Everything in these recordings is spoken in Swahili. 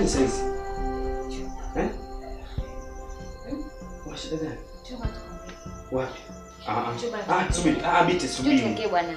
gani sasa hizi? Eh? Una shida gani? Chumba tuongee. Wapi? Ah ah. Chumba Ah, subiri. Ah, Biti Njoo subiri. tuongee bwana.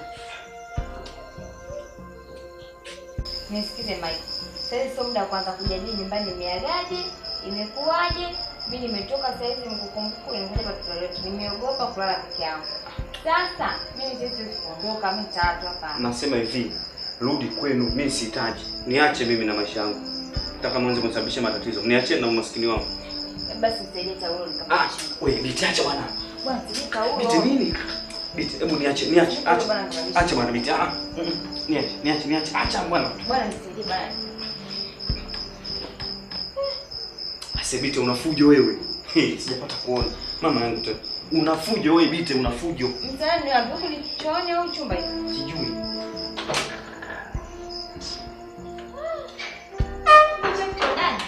Nisikize Mike. Sasa sio muda wa kwanza kujadili nyumbani imeagaje, imekuwaje. Mimi nimetoka sasa hivi mkukumbuku nimekuja kwa watoto wetu. Nimeogopa kulala peke yangu. Sasa mimi siwezi kuondoka mimi tatu hapa. Nasema hivi, rudi kwenu, mimi sihitaji. Niache mimi na maisha yangu. Nataka mwanze kunisababishia matatizo. Niachie na umaskini wangu. Basi nisaidie taulo nikamwoshe. Ah, wewe Biti acha bwana. Bwana, nisaidie taulo. Biti nini? Biti, hebu niache, niache. Nisaidie Acha. bwana, nikamwoshe. Acha bwana Biti. Ah. mm, mm. Niache, niache, niache. Acha bwana. Bwana nisaidie bwana. Ase Biti unafujo wewe. Hey, sijapata kuona. Mama yangu tena. Unafujo wewe Biti, unafujo. Mtaani niambie huko ni chooni au chumba hiki? Sijui. Acha mko ndani.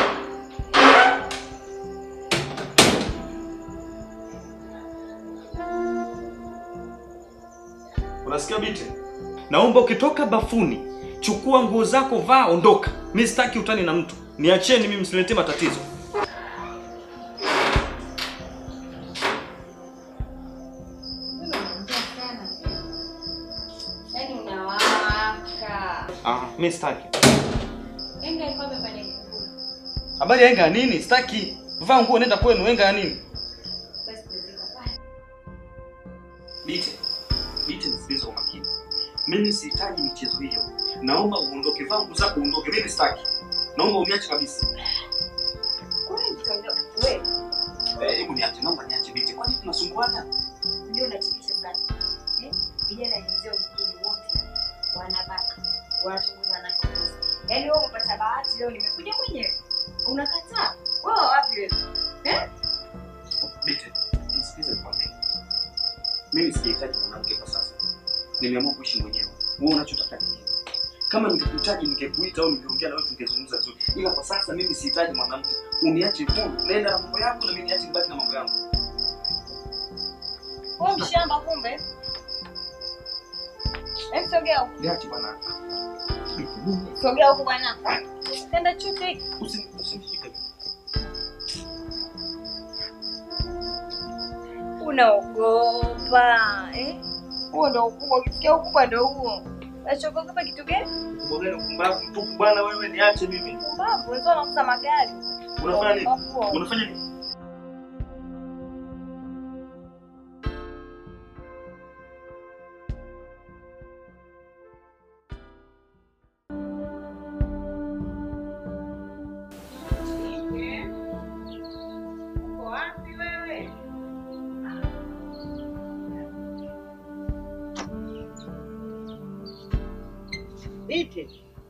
Unasikia Biti? Naomba ukitoka bafuni, chukua nguo zako, vaa, ondoka. Mimi sitaki utani na mtu. Niacheni mimi, msiniletee matatizo. Mbona unaongea sana? Yaani unawaka. Ah, mimi sitaki. Enga iko hapa pale kikuu. Habari ya enga ya nini? Sitaki. Vaa nguo nenda kwenu, enga ya nini? Basi tuzika pale. Bite. Bite nisikilize kwa makini. Mimi sihitaji michezo hiyo. Naomba uondoke, vaa nguo zako uondoke. Mimi sitaki. Naomba uniache kabisa. Kwani mtaondoka wewe? Eh, hebu niache, naomba niache Bite. Kwani tunasumbuana? Ndio unatikisha sana. Eh? Vijana wenzio mjini wote wanabaka. Wanachunguza na kukosa. Yaani wewe umepata bahati leo nimekuja mwenyewe. Unakataa? Wewe wapi wewe? Eh? Bite, nisikilize kwa makini. Mimi sijahitaji mwanamke kwa sasa. Nimeamua kuishi mwenyewe. Wewe unachotaka ni nini? Kama ningekuhitaji ningekuita au ningeongea na wewe tungezungumza vizuri. Ila kwa sasa mimi sihitaji mwanamke. Uniache huru. Nenda na mambo yako na mimi niache nibaki na mambo yangu. Wewe mshamba kumbe. Hebu sogea huko. Niache bwana. Bite, mimi Sogea huko bwana. Tenda chote hiki. usi- usinishike. Unaogopa eh? Huo ndo ukubwa, ukisikia ukubwa ndo huo. Unachogopa kitu gani? Mbona upumbavu mtupu bwana wewe niache mimi. Pumbavu, wenzao wanakuza magari. Unafanya nini? Pumbavu huo. Unafanya nini? Uko wapi wewe? Bite.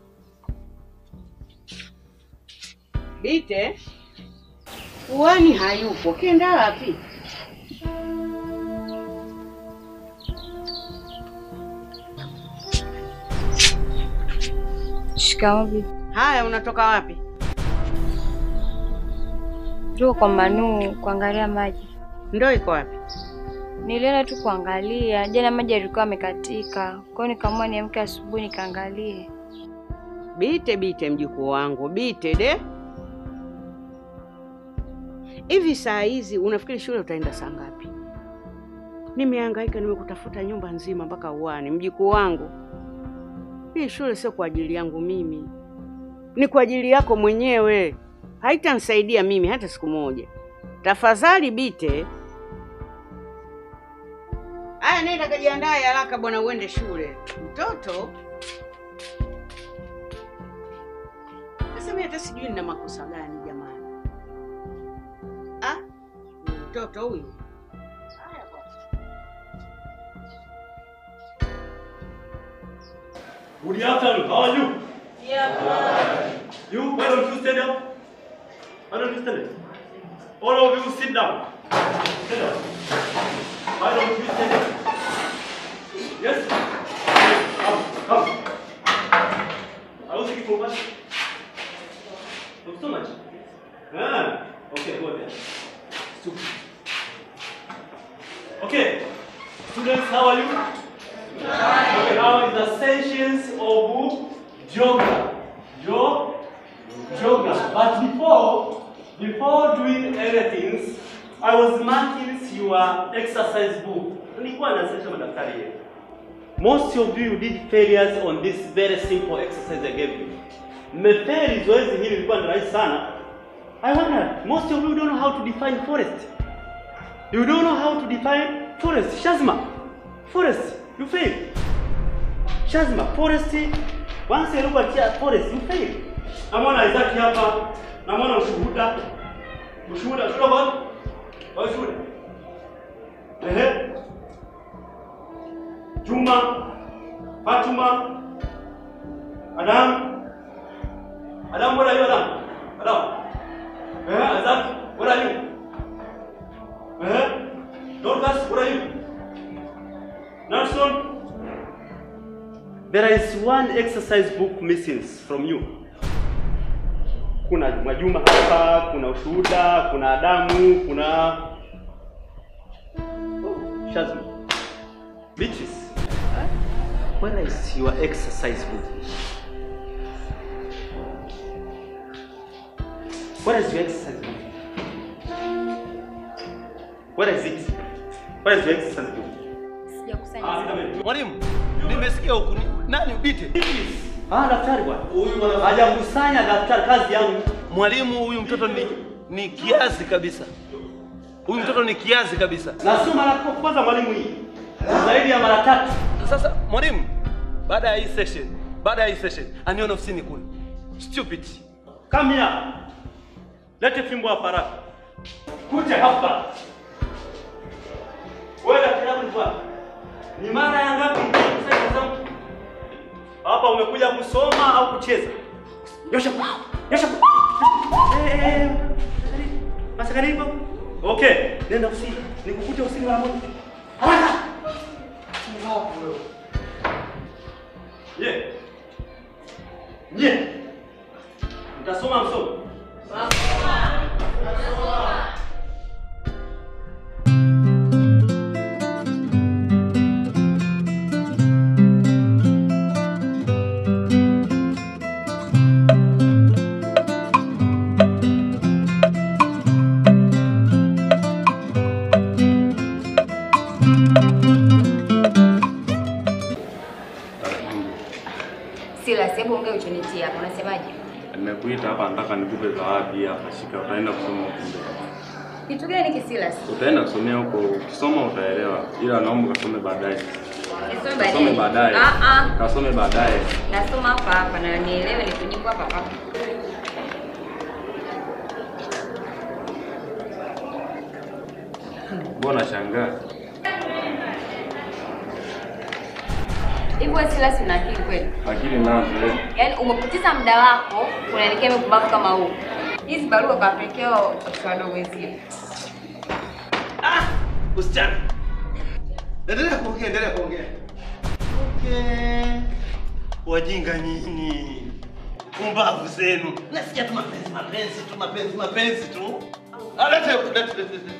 Bite. Uwani hayupo. Kenda wapi? Shikamoo bibi. Haya, unatoka wapi? Tuko kwa Manu kuangalia maji. Ndoo iko wapi? Nilienda tu kuangalia, jana maji yalikuwa yamekatika. Kwa hiyo nikaamua niamke asubuhi nikaangalie. Bite, Bite mjukuu wangu, Bite de. Hivi saa hizi unafikiri shule utaenda saa ngapi? Nimehangaika, nimekutafuta nyumba nzima mpaka uani. Mjukuu wangu, hii shule sio kwa ajili yangu mimi, ni kwa ajili yako mwenyewe. Haitanisaidia mimi hata siku moja. Tafadhali Bite. Aya, nenda kajiandae haraka bwana, uende shule. Mtoto sasa, mimi hata sijui nina makosa gani jamani. Ah, mtoto huyu. Haya bwana. Good afternoon. How are you? You, why don't you stand up? Why don't you stand up? All of you sit down. Stand up. Why don't you stand up? Yes? Come, come. I was looking for much. Not so much. Ah, okay, go there. Stupid. Okay. Students, how are you? Okay, now is the sentience of yoga. Yo, geography. But before, before doing anything, I was marking your exercise book. Nilikuwa nasema madaktari yetu. Most of you did failures on this very simple exercise I gave you. Mmefeli zoezi hili lilikuwa ni rahisi sana. I wonder, most of you don't know how to define forest. You don't know how to define forest. Shazma, forest, you fail. Shazma, forest, once you look at here, forest, you fail. Namwona Isaac hapa, namwona ushuhuda. Ushuhuda, ushuhuda kwa wapi? Kwa ushuhuda. Ehe. Juma, Fatuma, Adam. Adam, what are you, Adam? Adam. Eh, Isaac, what are you? Eh? Dorcas, what are you? Nelson? There is one exercise book missing from you. Kuna Majuma hapa, kuna ushuhuda, kuna Adamu, kuna oh, Shazma. Beatrice. Where is your exercise book? Where is your exercise book? Where is it? Where is your exercise book? Sijakusanya. Ah, come here. Mwalimu, nimesikia huku ni- nani ubite? Ah, daktari bwana. Huyu mwana- Hajakusanya daktari kazi yangu. Mwalimu, huyu mtoto ni ni kiazi kabisa. Huyu mtoto ni kiazi kabisa. Na sio mara kwa kwanza mwalimu hii. Zaidi ya mara tatu. Sasa mwalimu, baada ya hii session, baada ya hii session, anione ofisini kule. Stupid. Come here. Lete fimbo hapa haraka. Kuja hapa. Wewe daktari yangu ni bwana. Ni mara ya ngapi nimekusanya zangu? Hapa umekuja kusoma au kucheza? Nyosha. Nyosha. Eh, eh. Basi karibu. Okay, nenda usini. Nikukute usini mara moja. Haraka. Ye. Ye. Mtasoma msomo. Silas, hebu ongea uchonitia hapa. Unasemaje? Nimekuita hapa nataka nikupe zawadi hapa, shika, utaenda kusoma huko mbele. Kitu gani hiki Silas? Utaenda kusomea huko, ukisoma utaelewa, ila naomba kasome baadaye. Nisome Kasome baadaye. baadaye, Ah ah. kasome baadaye. Nasoma hapa hapa na nielewe nikujibu hapa hapa. Mbona shangaa? Hivi wewe Silas una akili kweli? Akili nazo eh. Yaani umepoteza muda wako unaelekea mpumbavu kama huu. Hizi barua kawapelekea watoto wadogo wenzio. Ah, usichana. Endelea kuongea, endelea kuongea. Okay. Wajinga nyinyi. Pumbavu zenu. Nasikia tu mapenzi, mapenzi tu, mapenzi, mapenzi tu. Ah, lete, lete, lete. lete.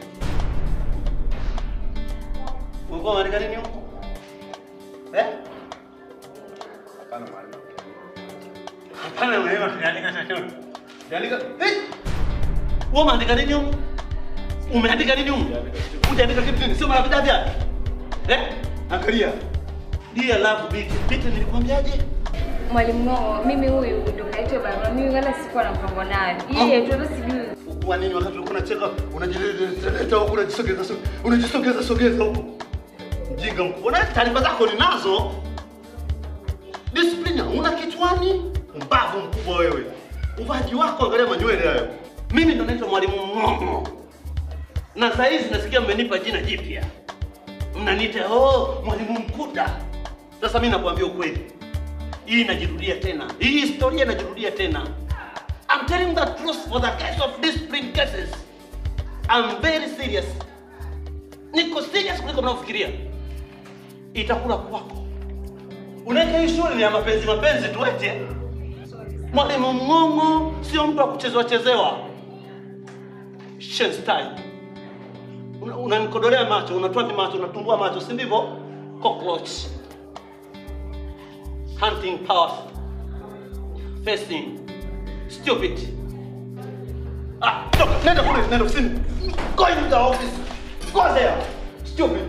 Ulikuwa unaandika nini huko? Eh? Hapana mwalimu. Hapana, wewe unaandika chochote. Unaandika eh? Wewe umeandika nini huko? Umeandika nini huko? Unaandika kitu gani? Sio mara vidadi hapa. Eh? Angalia. Dear love beat. Beat nilikwambiaje? Mwalimu Ng'o, mimi huyu ndo kaitwa barua. Mimi wala sikuwa na mpango nayo. Yeye tu hata sijui. Kwa nini wakati ulikuwa unacheka unajileta huko unajisogeza so- unajisogeza sogeza huko? Mjinga mkubwa. Na taarifa zako ninazo. Discipline una kichwani? Mbavu mkubwa wewe. Uvaji wako angalia manywele hayo. Mimi ndo naitwa mwalimu Ng'ong'o. Na saa hizi nasikia mmenipa jina jipya. Mnaniita oh, mwalimu Mkuda. Sasa mimi nakwambia ukweli. Hii inajirudia tena. Hii historia inajirudia tena. I'm telling the truth for the case of discipline cases. I'm very serious. Niko serious kuliko mnavyofikiria. Itakula kwako. Unaweka hii shule ni ya mapenzi mapenzi tu eti. eh? Mwalimu Mng'ong'o sio mtu wa kuchezewa chezewa. Shenstein. Una- Unanikodolea macho, unatoa macho, unatumbua macho, si ndivyo? Cockroach. Hunting power. Facing Stupid. Ah, toka, nenda kule, nenda ofisini. Go in the office. Go there. Stupid.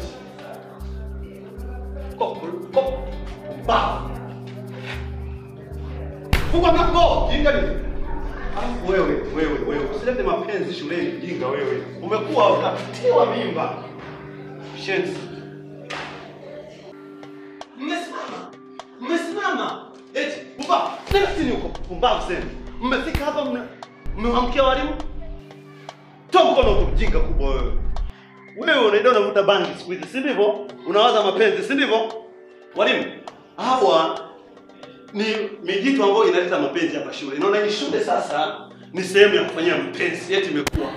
Go, go. Ba. Funga mlango, jinga nini? Alafu wewe, wewe, wewe, usilete mapenzi shuleni, jinga wewe. Umekuwa ukatiwa mimba. Shenzi. Mmesimama. Mmesimama. Eti, pumbavu. Nenda chini huko. Pumbavu sema. Mmefika hapa mna mmewamkia walimu? Toa mkono huko mjinga kubwa wewe. Wewe unaenda unavuta bangi siku hizi, si ndivyo? Unawaza mapenzi, si ndivyo? Walimu, hawa ni mijitu ambayo inaleta mapenzi hapa shule. Naona hii shule sasa ni sehemu ya kufanyia mapenzi, eti imekuwa.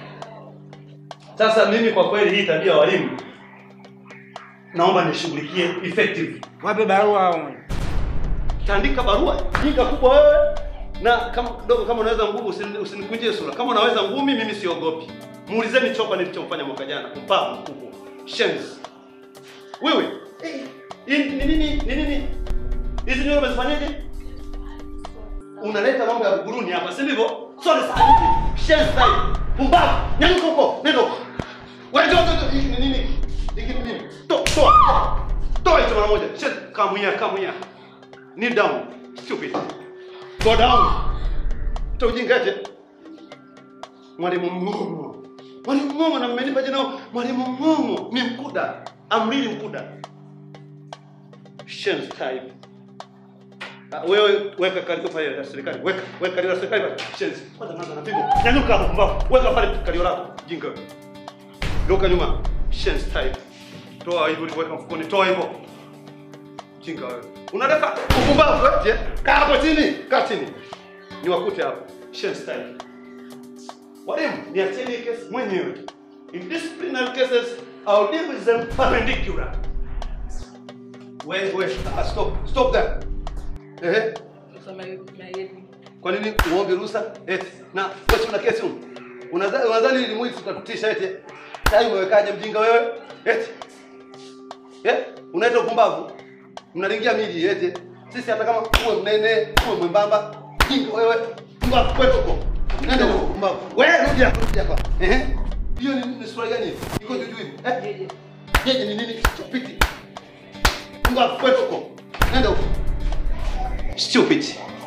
Sasa mimi kwa kweli hii tabia ya walimu naomba nishughulikie effective. Wape barua Taandika barua jinga kubwa wewe, na kama kidogo, kama unaweza ngumi usini- usinikunjie sura. Kama unaweza ngumi, mimi siogopi. Muulizeni Chopa nilichomfanya mwaka jana, mpumbavu mkubwa, shenzi. Wewe eh, hii ni nini? Ni nini hizi nywele umezifanyaje? Unaleta mambo ya buguruni hapa, si ndivyo? Sore sana hivi, shenzi tai, pumbavu, nyanyuka huko, nenda huko. Wewe njoo, njoo, njoo. Hiki ni nini? Hiki ni nini? Toa, toa, toa. Toa hicho mara moja. Shenzi, come here, come here. Kneel down. Stupid. Go down. Utaujingaje? Mwalimu Mng'ong'o. Mwalimu Mng'ong'o na mmenipa jina Mwalimu Mng'ong'o ni mkuda. Amrili mkuda. Shenzi type. Ah, wewe weka kalio pale la serikali. Weka, weka kalio la serikali pale. Shenzi. Kwanza naanza na pigo. Nyanyuka hapo mbao. Weka pale kalio lako. Jinga. Geuka nyuma. Shenzi type. Toa hivyo ulivyoweka mfukoni. Toa hivyo. Jinga wewe. Unataka upumbavu eti? eh? Kaa hapo chini, kaa chini. Niwakute hapo. Shen style. Walimu, niacheni hii kesi mwenyewe. In disciplinary cases, I'll deal with them perpendicular. Wait, wait. Ah, stop. Stop there. Ehe. Kwa nini uombe ruhusa? Eti. Na wewe una kesi huko. Unadhani unadhani ili mwili tutakutisha eti? Tai umewekaje mjinga wewe? Eti. Eh? Unaita upumbavu? Mnalingia miji eti. Sisi hata kama uwe mnene, uwe mwembamba, jinga wewe. Mbavu kwetu huko. Nenda huko mbavu. Wewe rudi hapa, rudi hapa. Ehe. Hiyo ni, ni sura gani? Iko juu juu hivi. Eh? Jeje ni nini? Stupid. Mbavu kwetu huko. Nenda huko. Stupid.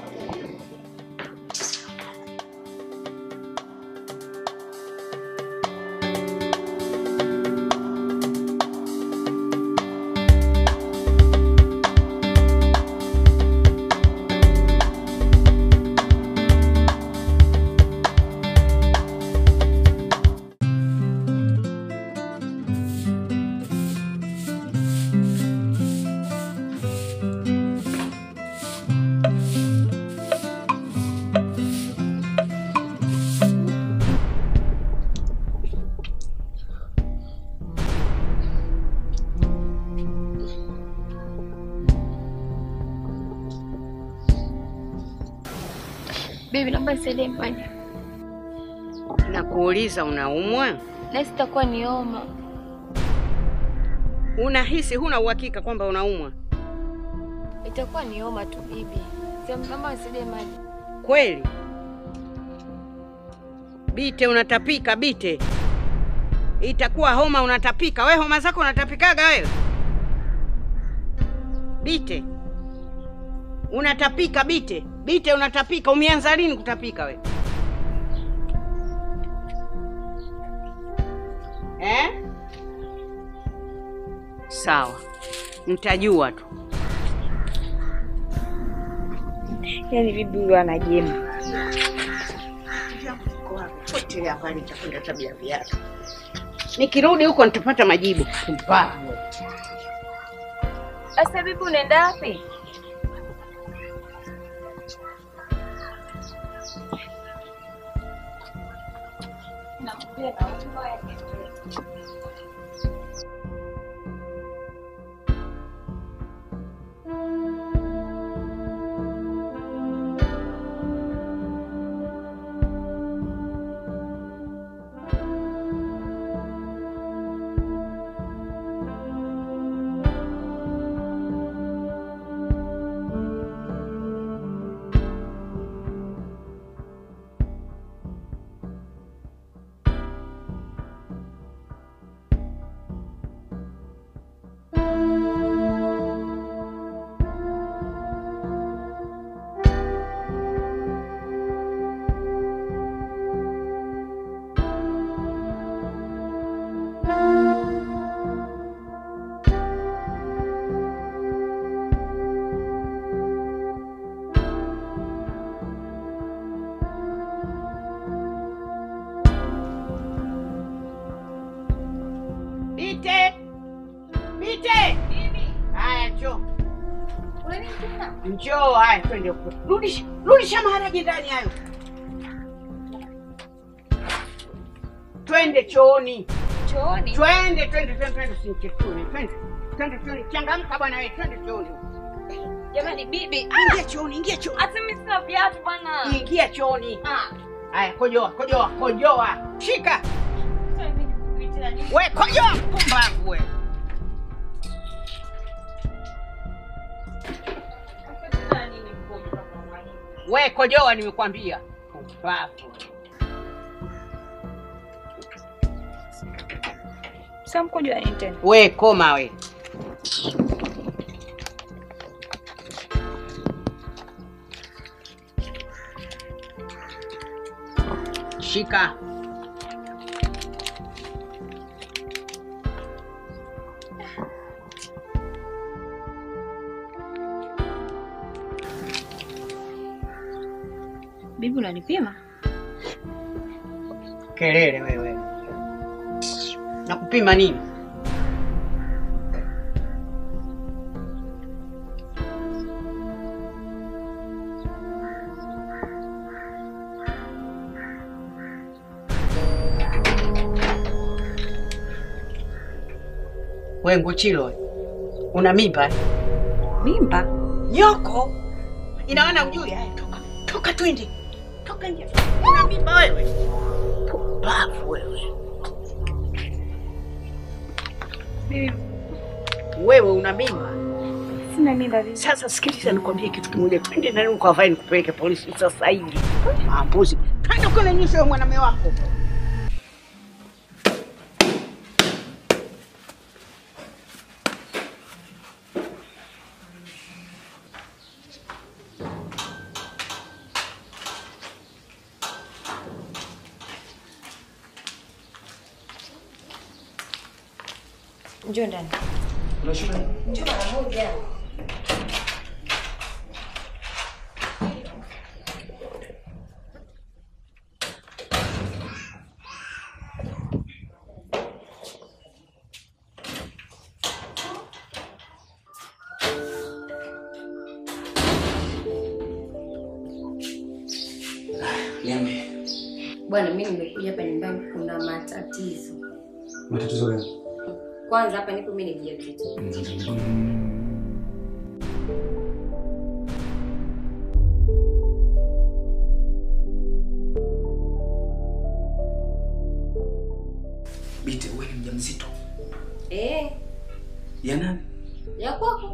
Bibi, naomba nisaidie nyumbani. Nakuuliza, unaumwa? Nahisi itakuwa ni homa. Unahisi, huna uhakika kwamba unaumwa Itakuwa ni homa tu bibi. Sema naomba nisaidie maji. kweli? Bite, unatapika Bite, itakuwa homa, unatapika. We homa zako unatapikaga wewe? Bite, unatapika Bite, Bite, unatapika. Umeanza lini kutapika we eh? Sawa, mtajua tu. Yaani bibi huyo anajema. Potelea mbali, nitakwenda tabia viatu. Nikirudi huko nitapata majibu. Mpumbavu. Sasa bibi unaenda wapi? We! Haya, njoo. Njoo, haya twende huko. Rudisha, rudisha maharage ndani hayo. Twende chooni. Chooni? Twende, twende, twende, twende usinichetue. Twende. Twende, twende. Changamka bwana wewe, twende chooni. Jamani bibi, Ingia chooni, ingia chooni. hata mimi sina viatu bwana. Ingia chooni. Haya, kojoa, kojoa, kojoa. Shika. We, kojoa, pumbavu we. We, kojoa nimekwambia. Pumbavu. Sasa mkojo nini tena? We, koma we. Shika. Bibi unanipima? Kelele wewe. Nakupima nini? We Nguchilo, una mimba? Mimba? Nyoko, ina maana ujui? Haya, toka toka, twende toka nje. Una mimba wewe? Pumbavu wewe. Bibi, Wewe una mimba? sina mimba bibi. Sasa sikiliza, nikwambie kitu kimoja, twende ndani ukavae nikupeleke polisi sasa hivi. Mambuzi, twende kule nyusho ya mwanamume wako. Njoo ndani. Unashuka? Njoo mara moja. Niambie. Bwana, mimi nimekuja hapa nyumbani, kuna matatizo. Matatizo gani? Kwanza hapa nipo mimi ni mjamzito. Binti, wewe ni mjamzito. Eh, Ya nani? ya kwako.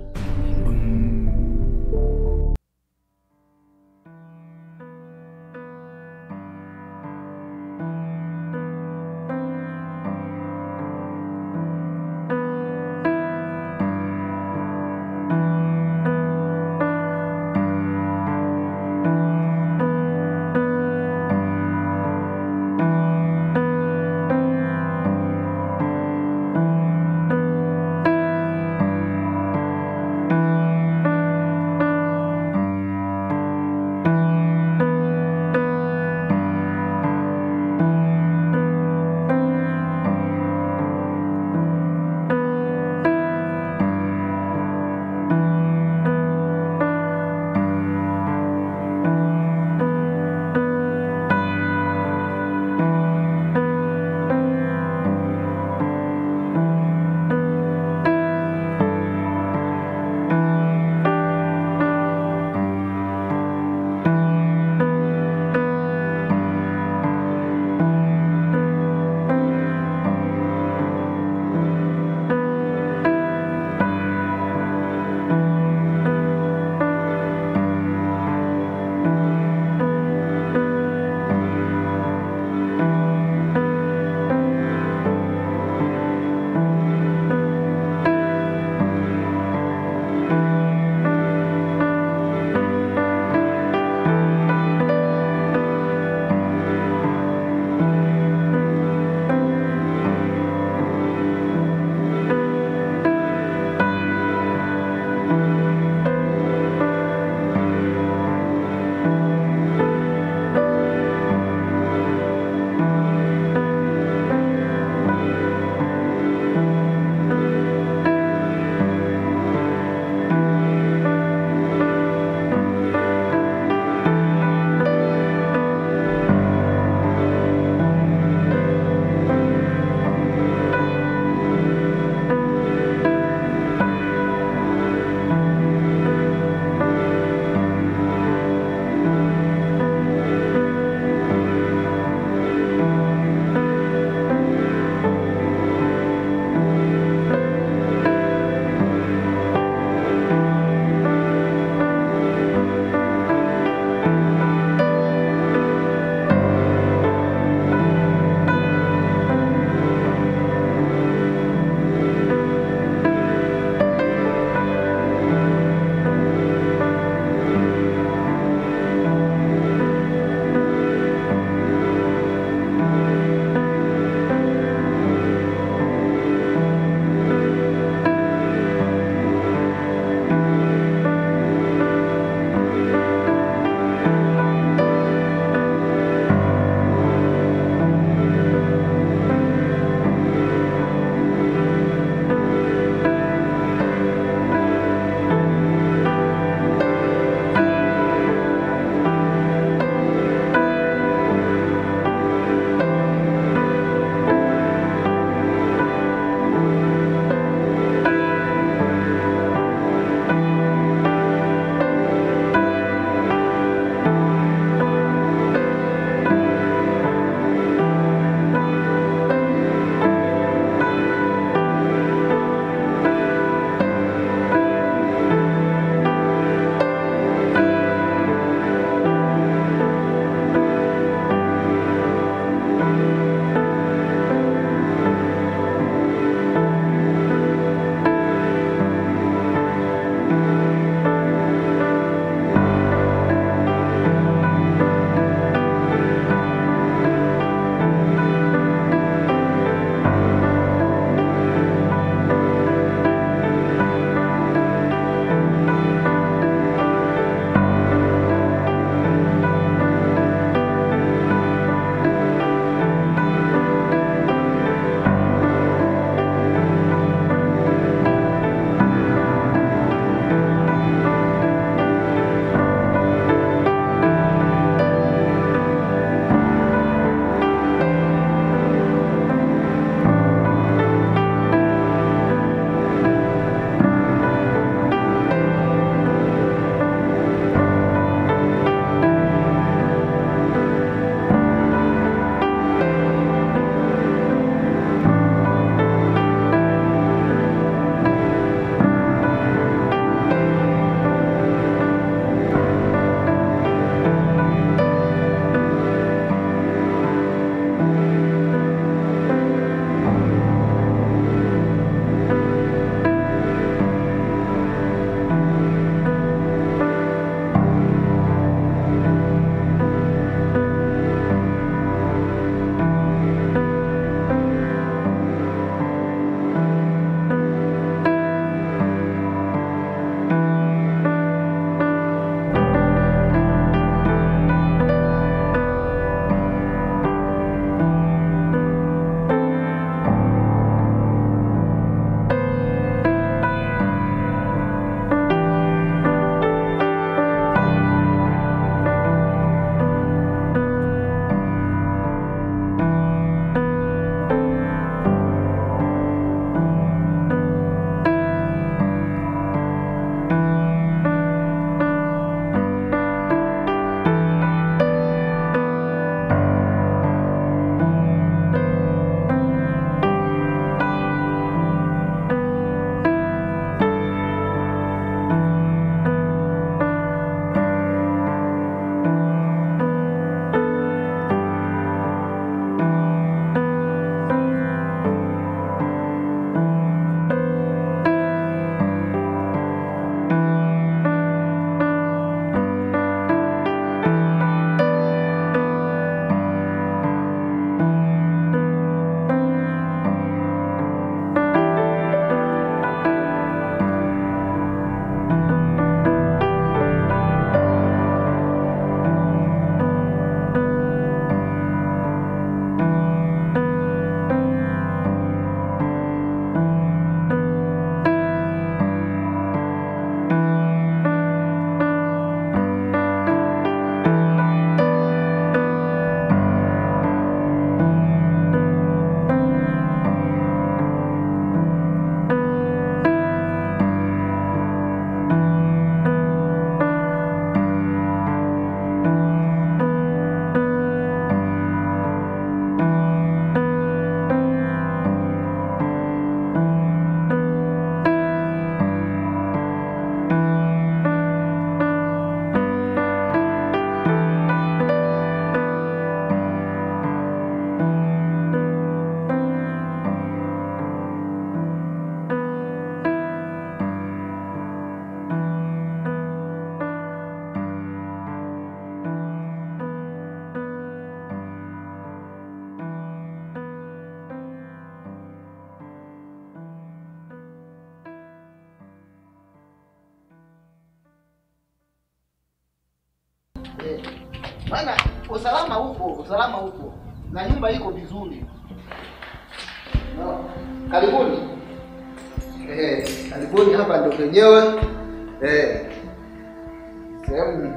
Bwana, usalama upo, usalama upo na nyumba iko vizuri. No. Karibuni. Eh, karibuni hapa ndo penyewe. Eh. Sehemu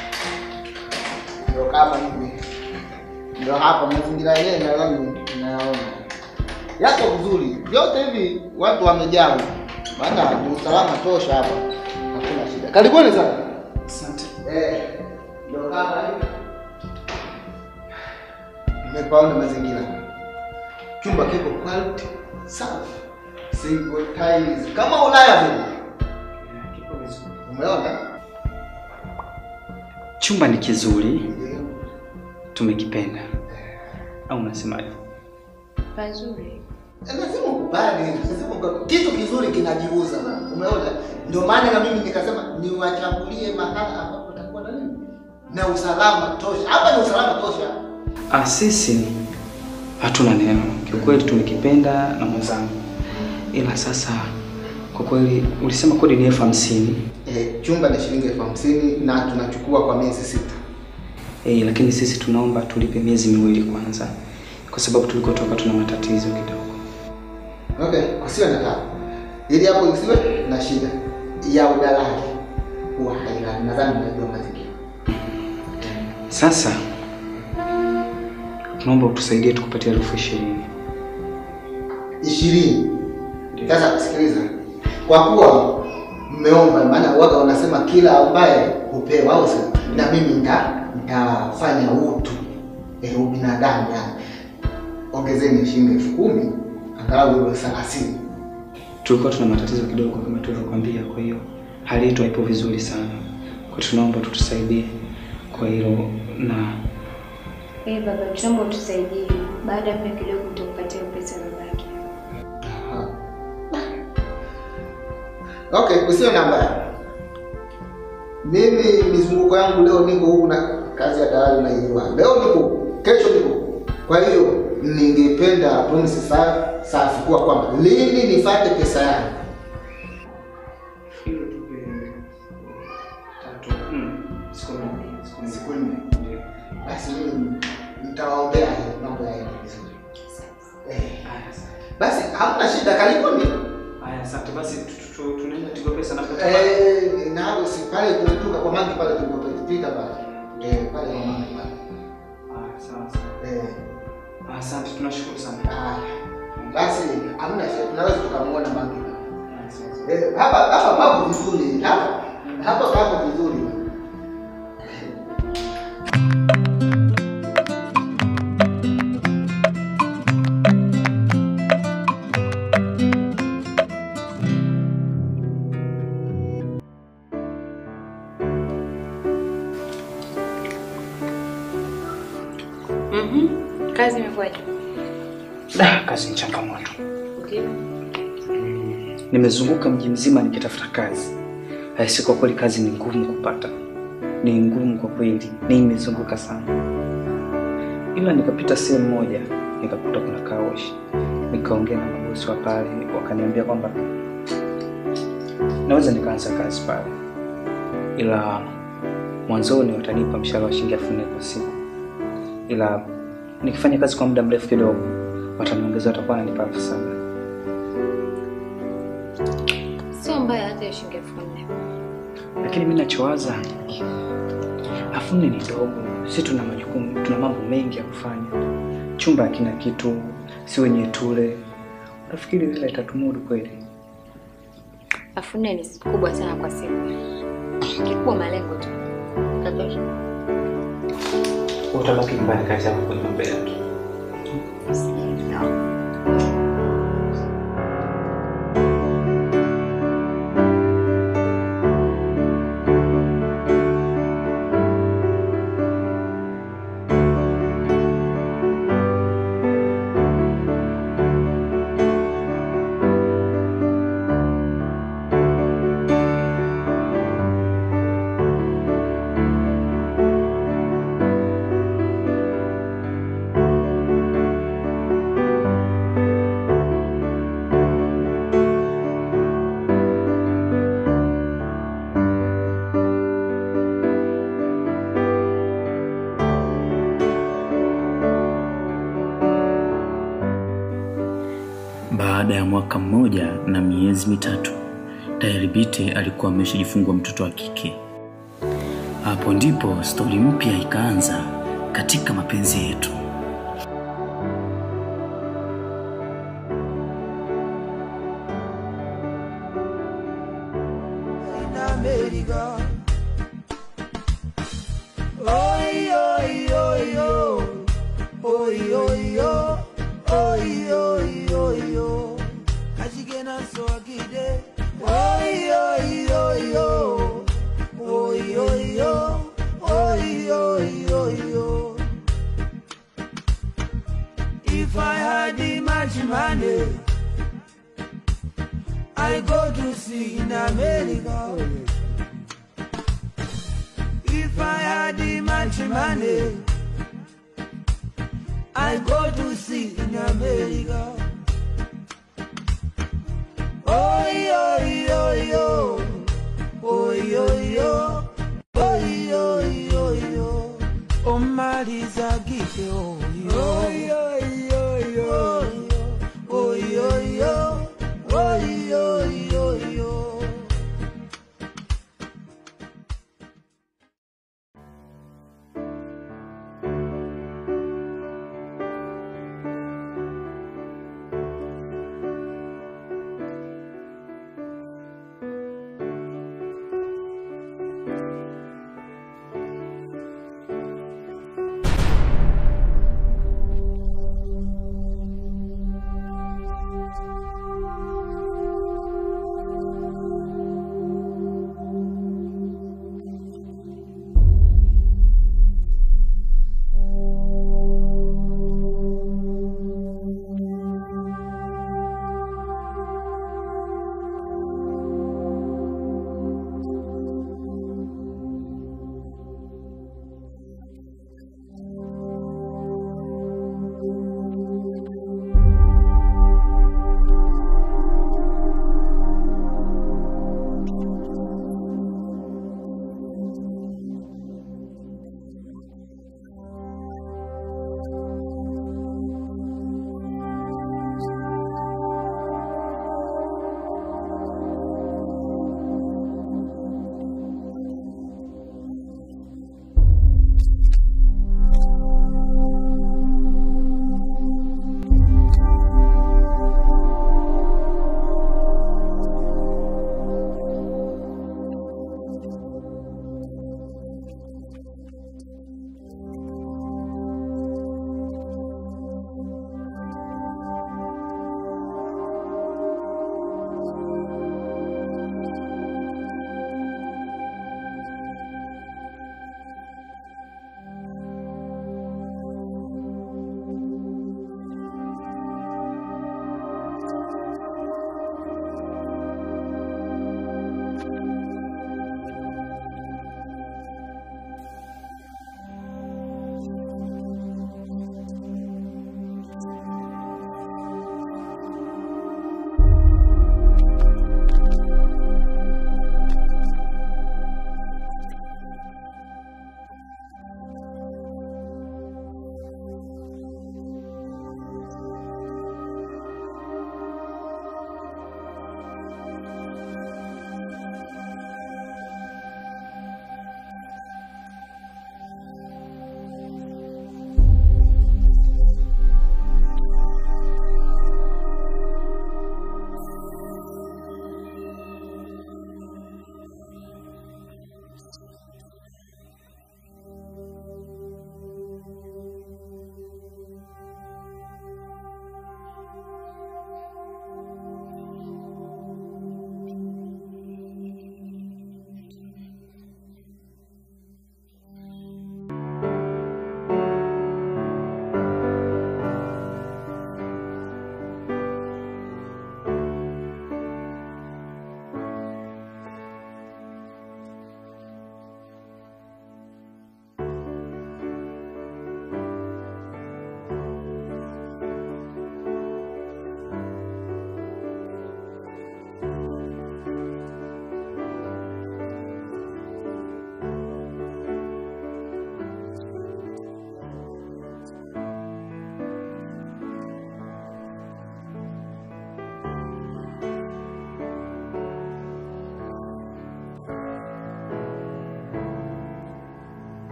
ndio kama hivi. Ndio hapa mazingira yenyewe nadhani nayaona. Yako vizuri. Vyote hivi watu wamejaa. Maana ni usalama tosha hapa. Hakuna shida. Karibuni sana. Asante. Eh, ndio kama hivi. Nimepaona mazingira. Chumba kiko quality safi. Single tiles kama Ulaya vile. Kipo vizuri. Umeona? Chumba ni kizuri, Ndio. tumekipenda. Au unasemaje? Pazuri. Eh, Lazima ukubali, lazima ukubali. Kitu kizuri kinajiuza. Umeona? Ndio maana na mimi nikasema niwachagulie mahala ambapo takuwa na nini? Na usalama tosha. Hapa ni usalama tosha. Ah, sisi hatuna neno. Kiukweli tumekipenda na mwenzangu, ila sasa kwa kweli ulisema kodi ni elfu hamsini Eh, chumba ni shilingi elfu hamsini na tunachukua kwa miezi sita. eh, lakini sisi tunaomba tulipe miezi miwili kwanza, kwa sababu tulikotoka tuna matatizo kidogo. Okay, kusiwe na tabu. Ili hapo isiwe na shida ya udalali. Huwa hailani. Nadhani unajua mazingira. Sasa tunaomba utusaidie tukupatie elfu ishirini. ishirini. Sasa sikiliza, kwa kuwa mmeomba, maana waga wanasema kila ambaye hupewa, au sio? Na mimi nita nitafanya utu eh, ubinadamu yani. Ongezeni shilingi elfu kumi angalau iwe thelathini. Tulikuwa tuna matatizo kidogo kama tulivyokuambia, kwa hiyo hali yetu haipo vizuri sana, kwa hiyo tunaomba tutusaidie kwa hilo na Eh, baba, tunaomba utusaidie. Baada ya muda kidogo utakupatia pesa babake. Aha. Okay, usiwe na mbaya. Mimi mizunguko yangu leo niko huku na kazi ya dalali naijua. Leo niko, kesho niko. Kwa hiyo ningependa promise sa safi kuwa kwamba lini nifate pesa yangu. hilo tupe tatu nne siku nne siku nne. Siku nne. Basi mimi nitawaombea hiyo mambo yaende vizuri. Eh, Haya, asante. basi hamna shida, karibuni. Haya, asante basi, tu- tu- tu- tunaenda Tigo Pesa na pata Eh, na hapo si pale tulitoka kwa mangi pale tulipopita pale. Eh, pale kwa mangi pale. Haya, sawa sawa. Eh. Ah, Asante, tunashukuru sana. Ah, basi hamna shida, tunaweza tukamuona mangi. Haya, sawa sawa. Eh, hapa hapa papo vizuri. Hapa hapa papo vizuri. Mhm. Kazi imekuwaje? Da, kazi ni changamoto. Okay. Nimezunguka mji mzima nikitafuta kazi. Haisi, kwa kweli kazi ni ngumu kupata, ni ngumu kwa kweli, nimezunguka sana, ila nikapita sehemu moja nikakuta kuna kaoshi, nikaongea na mabosi wa pale, wakaniambia kwamba naweza nikaanza kazi pale, ila mwanzoni watanipa mshahara wa shilingi elfu nne kwa siku, ila nikifanya kazi kwa muda mrefu kidogo wataniongeza, watakuwa wananipa elfu saba. Sio mbaya hata ya shilingi elfu nne. lakini mi nachowaza elfu nne ni dogo, si tuna majukumu, tuna mambo mengi ya kufanya, chumba hakina kitu, si wenye tule. Nafikiri hela itatumudu kweli? Elfu nne ni kubwa sana kwa siku. Kikubwa malengo tu. Tatosha. Utabaki nyumbani, kazi yako kwenye mambo yake. mwaka mmoja na miezi mitatu tayari Bite alikuwa ameshajifungua mtoto wa kike. Hapo ndipo stori mpya ikaanza katika mapenzi yetu. America. Oi, oi, oi, oi. Oi, oi, oi. Oi, oi, oi, oi. Kashigena so akide. Oi, oi, oi, oi. Oi, oi, oi. Oi, oi, oi, oi. If I had the much money, I go to see in America. If I had the much money, I go to see in America. Oi, oi, oi, oi. Oi, oi, oi. Oi, oi, oi, oi. Oh, Marisa, give you. Oi, oi, oi, oi. Oi, oi, oi. Oi, oi, oi, oi.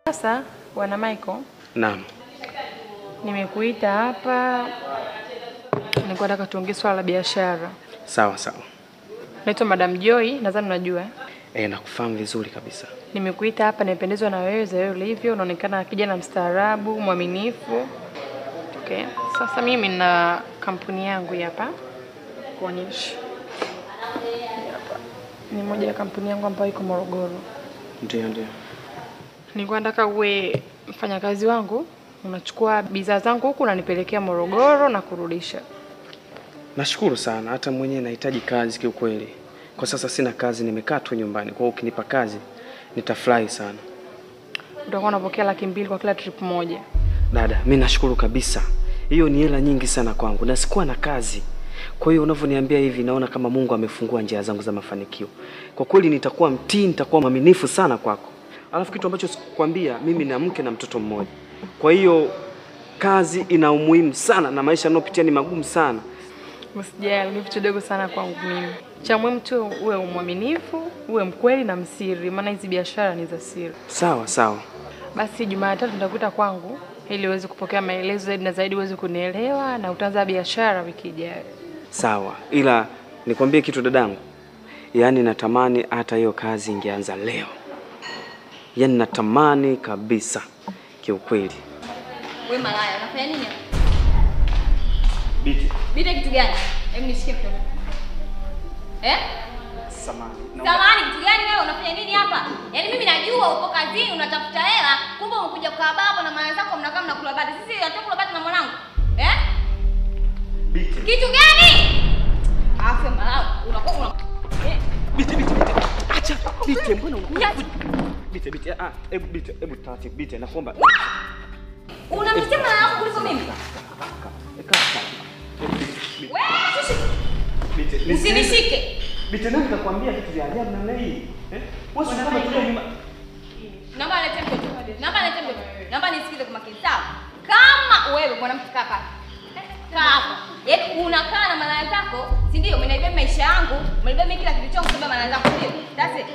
Sasa bwana Michael, Naam. nimekuita hapa, nilikuwa nataka tuongee swala la biashara. Sawa sawa. Naitwa Madam Joy, nadhani unajua. Eh, nakufahamu vizuri kabisa. Nimekuita hapa, nimependezwa na wewe za wewe ulivyo, unaonekana kijana mstaarabu, mwaminifu. Okay. Sasa mimi nina kampuni yangu hii hapa kuonyesha. Hii hapa. Ni moja ya kampuni yangu ambayo iko Morogoro. Ndio ndio. Nilikuwa nataka uwe mfanyakazi wangu, unachukua bidhaa zangu huku unanipelekea Morogoro na kurudisha. Nashukuru sana, hata mwenyewe nahitaji kazi kiukweli. Kwa sasa sina kazi, nimekaa tu nyumbani. Kwa hiyo ukinipa kazi nitafurahi sana. Utakuwa unapokea laki mbili kwa kila trip moja. Dada, mi nashukuru kabisa. Hiyo ni hela nyingi sana kwangu na sikuwa na kazi. Kwa hiyo unavyoniambia hivi, naona kama Mungu amefungua njia zangu za mafanikio. Kwa kweli nitakuwa mtii, nitakuwa mwaminifu sana kwako. Alafu kitu ambacho sikukwambia, mimi na mke na mtoto mmoja. Kwa hiyo kazi ina umuhimu sana na maisha yanayopitia ni magumu sana. Usijali, ni vitu vidogo sana kwangu mimi. Cha muhimu tu uwe mwaminifu, uwe mkweli na msiri, maana hizi biashara ni za siri. Sawa sawa. Basi Jumatatu nitakuta kwangu ili uweze kupokea maelezo zaidi na zaidi, uweze kunielewa na utaanza biashara wiki ijayo. Sawa, ila nikwambie kitu dadangu, yaani natamani hata hiyo kazi ingeanza leo, yaani natamani kabisa kiukweli. Wewe malaya, unafanya nini? hapa? Biti, Bite kitu gani? Hebu nishike mtoto. Eh? samani. Samahani, kitu gani wewe unafanya nini hapa? Yaani mimi najua uko kazini unatafuta hela, kumbe umekuja kukaa baba na mama zako mnakaa mnakula bati. Sisi hatukula bati na mwanangu. Eh? Kitu gani? Afa malaya, unakuwa una Eh, Biti, biti, biti. Acha, Biti, mbona unakuja? Niache. Biti, biti, ah, hebu Biti, hebu taratibu, Biti, nakuomba. Unamtetea mama yako kuliko mimi. Wewe sisi Biti, nisikilize. usinishike. Biti, nani kakwambia vitu vya ajabu namna hii? Eh? Wewe sio kama tulia nyuma. Naomba alete mtoto. Naomba alete mtoto. Naomba nisikize kwa makini sawa. Kama wewe mwanamke kaa hapa. Eh, Kaa hapa. Yaani unakaa na malaya zako, si ndio? Umeniibia maisha yangu, umeniibia mimi kila kitu changu kwa sababu malaya zako ndio. That's it.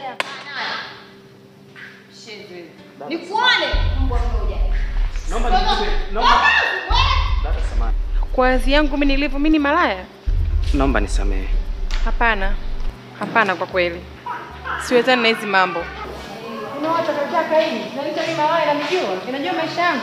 Shit. wewe. Nikuone mbwa mmoja. Naomba nikupe, naomba. Dada, samahani. Kwa kazi yangu mimi nilivyo, mimi ni malaya? Naomba nisamehe. Hapana, hapana, kwa kweli siwezani na hizi mambo. Unawacha kakaka hii, naita mimi malaya, namjua, inajua maisha yangu.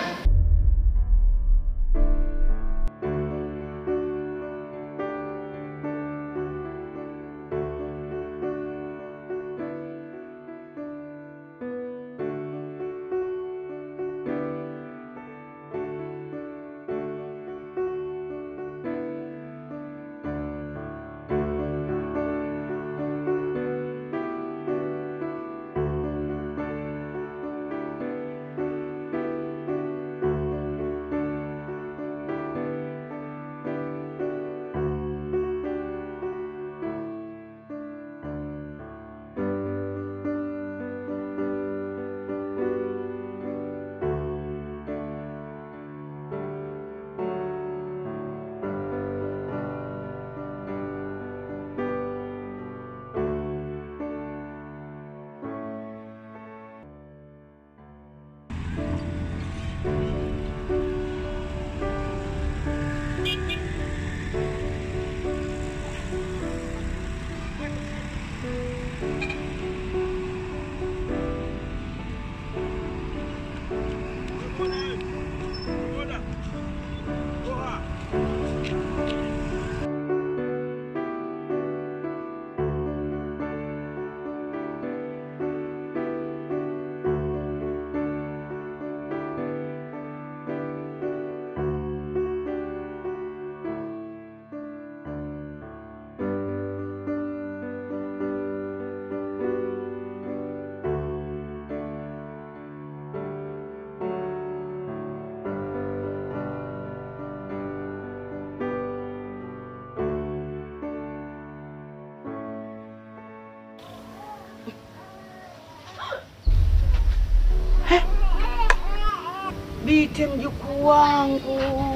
Bite mjukuu wangu.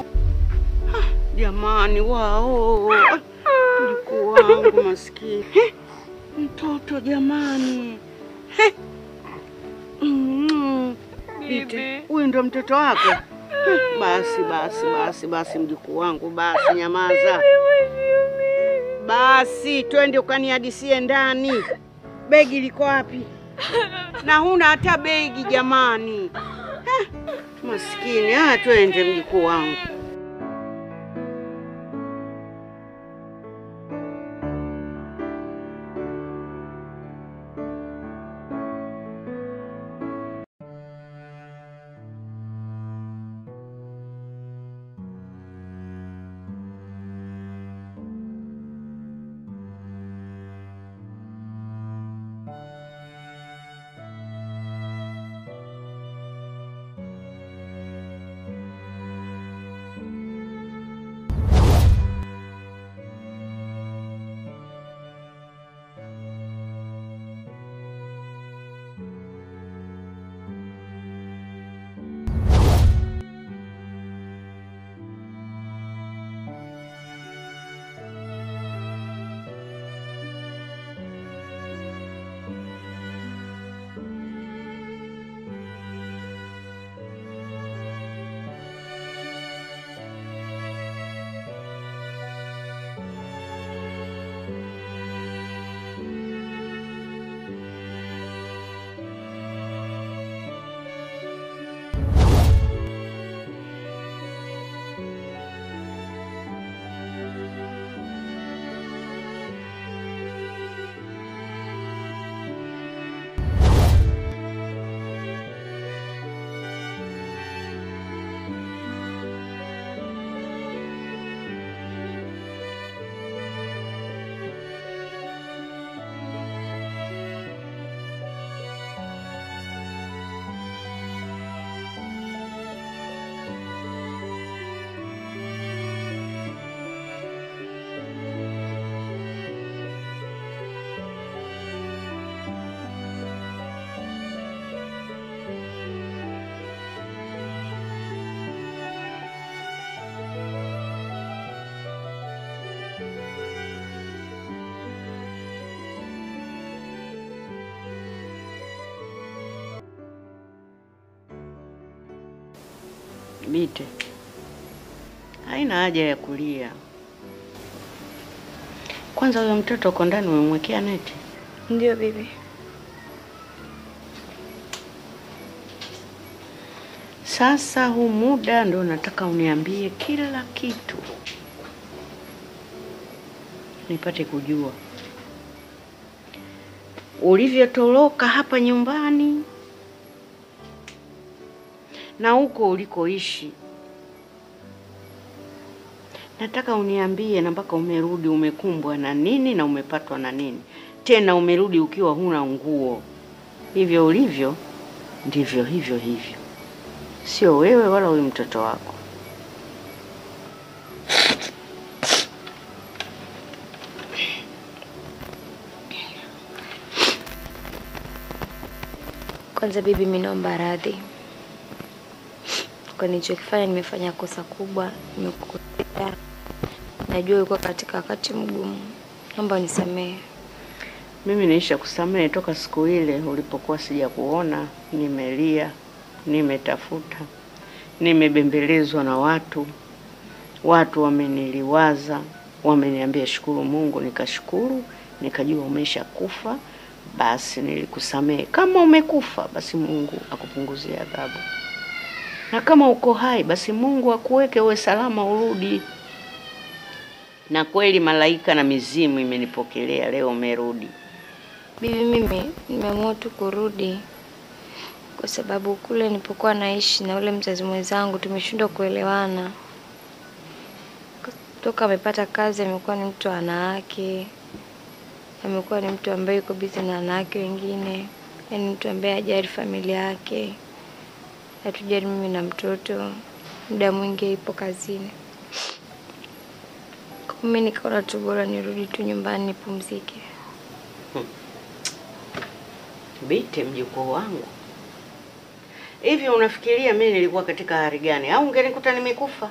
Ah, Jamani wao. Ah, Mjukuu wangu maskini. He, Mtoto jamani. He. Mm. Ite, huyu ndo mtoto wako? Eh, Basi basi basi basi, mjukuu wangu, basi nyamaza. Basi twende ukanihadisie ndani. Begi liko wapi? Na huna hata begi jamani. Eh, Maskini. Ah, twende mjukuu wangu. Bite, haina haja ya kulia. Kwanza huyo mtoto uko ndani umemwekea neti? Ndio bibi. Sasa huu muda ndo nataka uniambie kila kitu, nipate kujua ulivyotoroka hapa nyumbani na huko ulikoishi. Nataka uniambie na mpaka umerudi umekumbwa na nini na umepatwa na nini, tena umerudi ukiwa huna nguo. Hivyo ulivyo ndivyo hivyo hivyo, sio wewe wala huyu mtoto wako. Kwanza bibi, mimi naomba radhi kwa nilichokifanya. Nimefanya kosa kubwa, nimekukosea. Najua ulikuwa katika wakati mgumu, naomba unisamehe. Mimi naisha kusamehe toka siku ile ulipokuwa sija kuona, nimelia, nimetafuta, nimebembelezwa na watu, watu wameniliwaza, wameniambia shukuru Mungu, nikashukuru, nikajua umesha kufa, basi nilikusamehe. Kama umekufa, basi Mungu akupunguzie adhabu, na kama uko hai, basi Mungu akuweke uwe salama, urudi. Na kweli malaika na mizimu imenipokelea leo, umerudi. Bibi, mimi nimeamua tu kurudi kwa sababu kule nilipokuwa naishi na ule mzazi mwenzangu tumeshindwa kuelewana. Toka amepata kazi amekuwa ni mtu wa wanawake, amekuwa ni mtu ambaye yuko bizi na wanawake wengine, yaani mtu ambaye hajali familia yake, hatujali mimi na mtoto, muda mwingi ipo kazini. Kwa mimi nikaona tu bora nirudi tu nyumbani nipumzike. Bite, mjukuu wangu, hivi unafikiria mimi nilikuwa katika hali gani? Au ungenikuta nimekufa?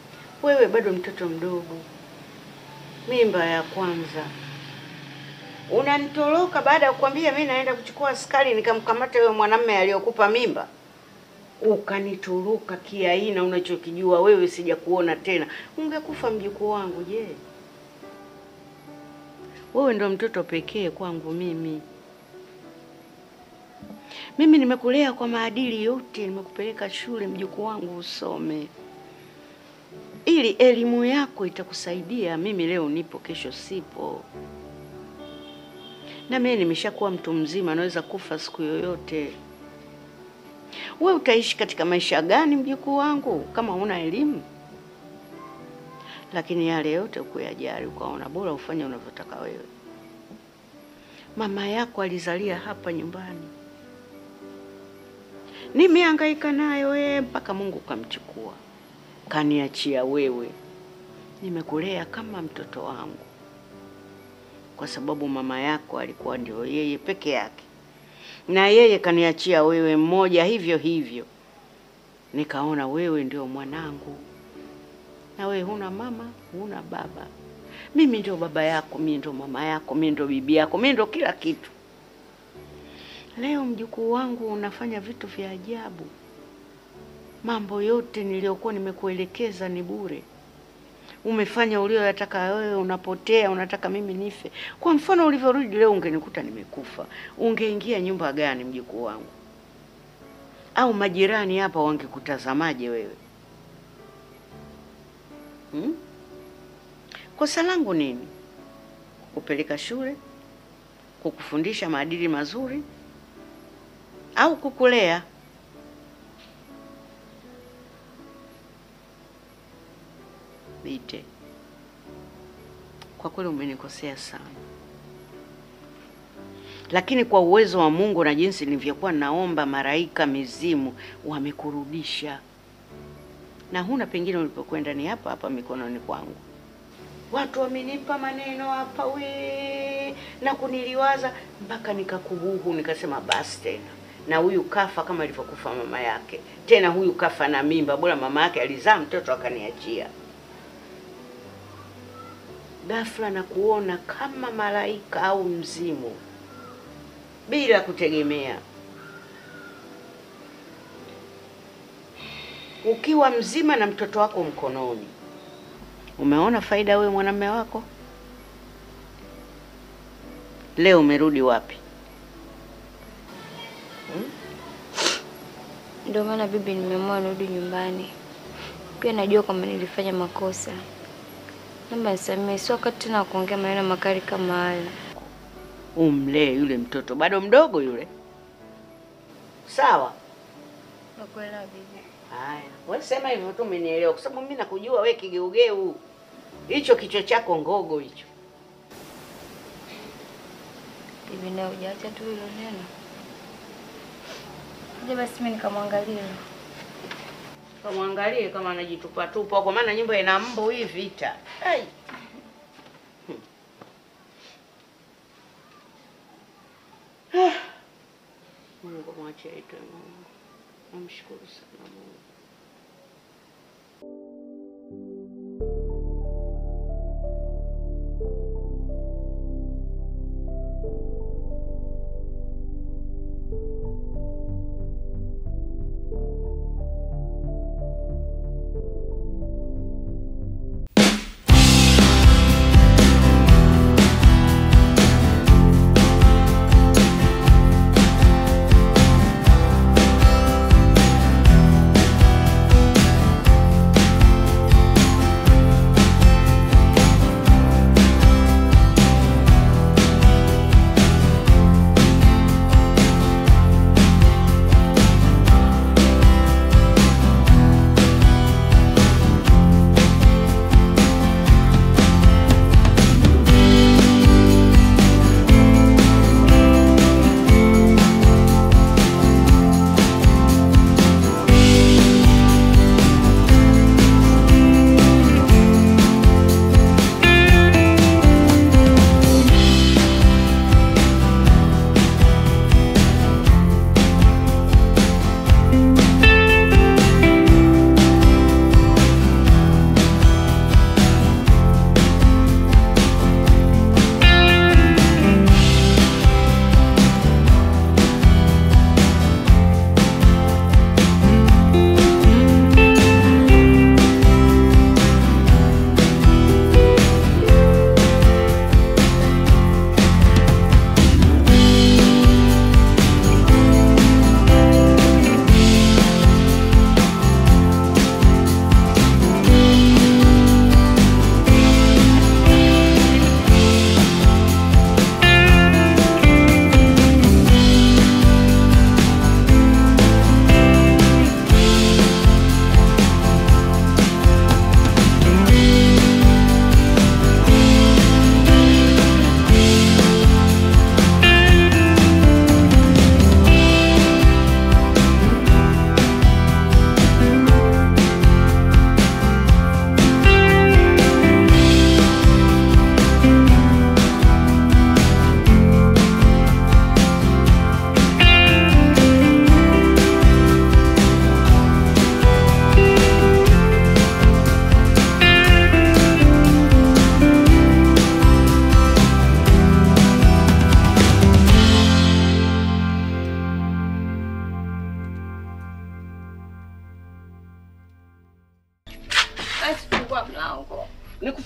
Wewe bado mtoto mdogo, mimba ya kwanza, Unanitoroka baada ya kukwambia mimi naenda kuchukua askari nikamkamata yule mwanamume aliyokupa mimba, ukanitoroka kiaina. Unachokijua wewe, sija kuona tena. Ungekufa mjukuu wangu. Je, wewe ndo mtoto pekee kwangu mimi. Mimi nimekulea kwa maadili yote, nimekupeleka shule mjukuu wangu usome, ili elimu yako itakusaidia. Mimi leo nipo, kesho sipo, na mimi nimeshakuwa mtu mzima, naweza kufa siku yoyote. We utaishi katika maisha gani mjukuu wangu kama huna elimu? Lakini yale yote ukuyajali, ukaona bora ufanye unavyotaka wewe. Mama yako alizalia hapa nyumbani, nimehangaika nayo wewe mpaka Mungu kamchukua, kaniachia wewe. Nimekulea kama mtoto wangu, kwa sababu mama yako alikuwa ndio yeye peke yake, na yeye kaniachia wewe mmoja hivyo hivyo. Nikaona wewe ndio mwanangu, na wewe huna mama, huna baba. Mimi ndio baba yako, mimi ndio mama yako, mimi ndio bibi yako, mimi ndio kila kitu. Leo mjukuu wangu unafanya vitu vya ajabu. Mambo yote niliyokuwa nimekuelekeza ni bure. Umefanya ulioyataka wewe, unapotea, unataka mimi nife. Kwa mfano ulivyorudi leo, ungenikuta nimekufa, ungeingia nyumba gani mjukuu wangu? Au majirani hapa wangekutazamaje wewe hmm? Kosa langu nini? Kukupeleka shule, kukufundisha maadili mazuri au kukulea? Bite, kwa kweli umenikosea sana, lakini kwa uwezo wa Mungu na jinsi nilivyokuwa naomba, malaika, mizimu wamekurudisha, na huna pengine ulipokwenda, ni hapa hapa mikononi kwangu. Watu wamenipa maneno hapa we na kuniliwaza mpaka nikakubuhu, nikasema basi tena, na huyu kafa kama ilivyokufa mama yake. Tena huyu kafa na mimba, bora mama yake alizaa mtoto akaniachia. Ghafla na kuona kama malaika au mzimu, bila kutegemea. Ukiwa mzima na mtoto wako mkononi Umeona faida wewe mwanamume wako? Leo umerudi wapi? Ndio maana bibi, nimeamua nirudi nyumbani. Pia najua kwamba nilifanya makosa, naomba nisamehe. Sio wakati tena wa kuongea maneno makali kama hayo. Umlee yule mtoto, bado mdogo yule. Sawa. Nakuelewa bibi. Haya, wewe sema hivyo tu, umenielewa, kwa sababu mimi nakujua wewe kigeugeu, hicho kichwa chako ngogo hicho. Bibi, na hujaacha tu hilo neno. Je, basi mimi nikamwangalia. Kamwangalie kama anajitupa tupa, kwa maana nyumba ina mbu hii vita. Ai. Ah. Mungu mwache aitwe Mungu. Namshukuru sana Mungu.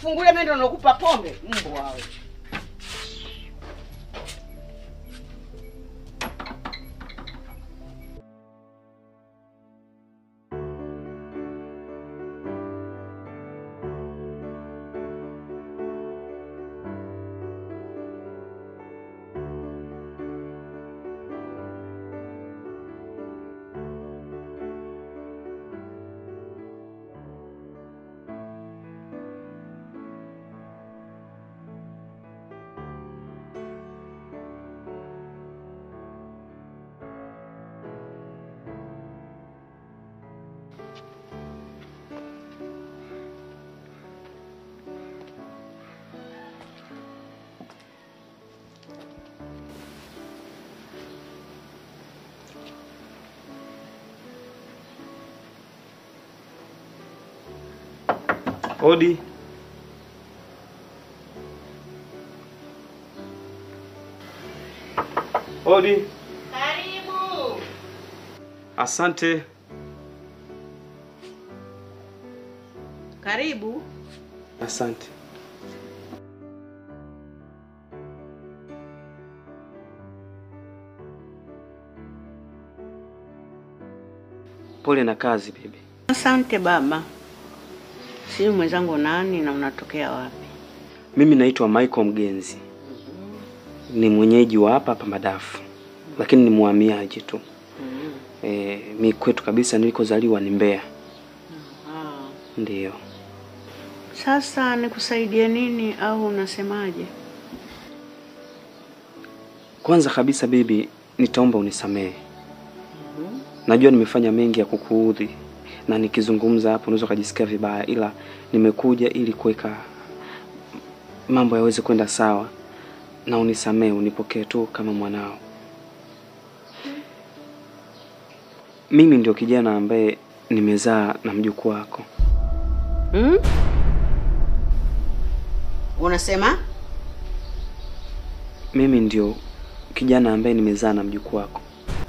kufungulia mimi ndo nakupa pombe? Mbwa wewe. Odi. Odi. Karibu. Asante. Karibu. Asante. Pole na kazi bibi. Asante baba. Si mwenzangu nani na unatokea wapi? Mimi naitwa Michael Mgenzi, ni mwenyeji wa hapa hapa Madafu, lakini ni muhamiaji tu. E, mi kwetu kabisa nilikozaliwa ni Mbeya. Ndiyo. Sasa nikusaidie nini au unasemaje? Kwanza kabisa bibi, nitaomba unisamehe. Najua nimefanya mengi ya kukuudhi na nikizungumza hapo unaweza ukajisikia vibaya, ila nimekuja ili kuweka mambo yaweze kwenda sawa, na unisamehe, unipokee tu kama mwanao. Mimi ndio kijana ambaye nimezaa na mjukuu wako. Hmm? Unasema? Mimi ndio kijana ambaye nimezaa na mjukuu wako.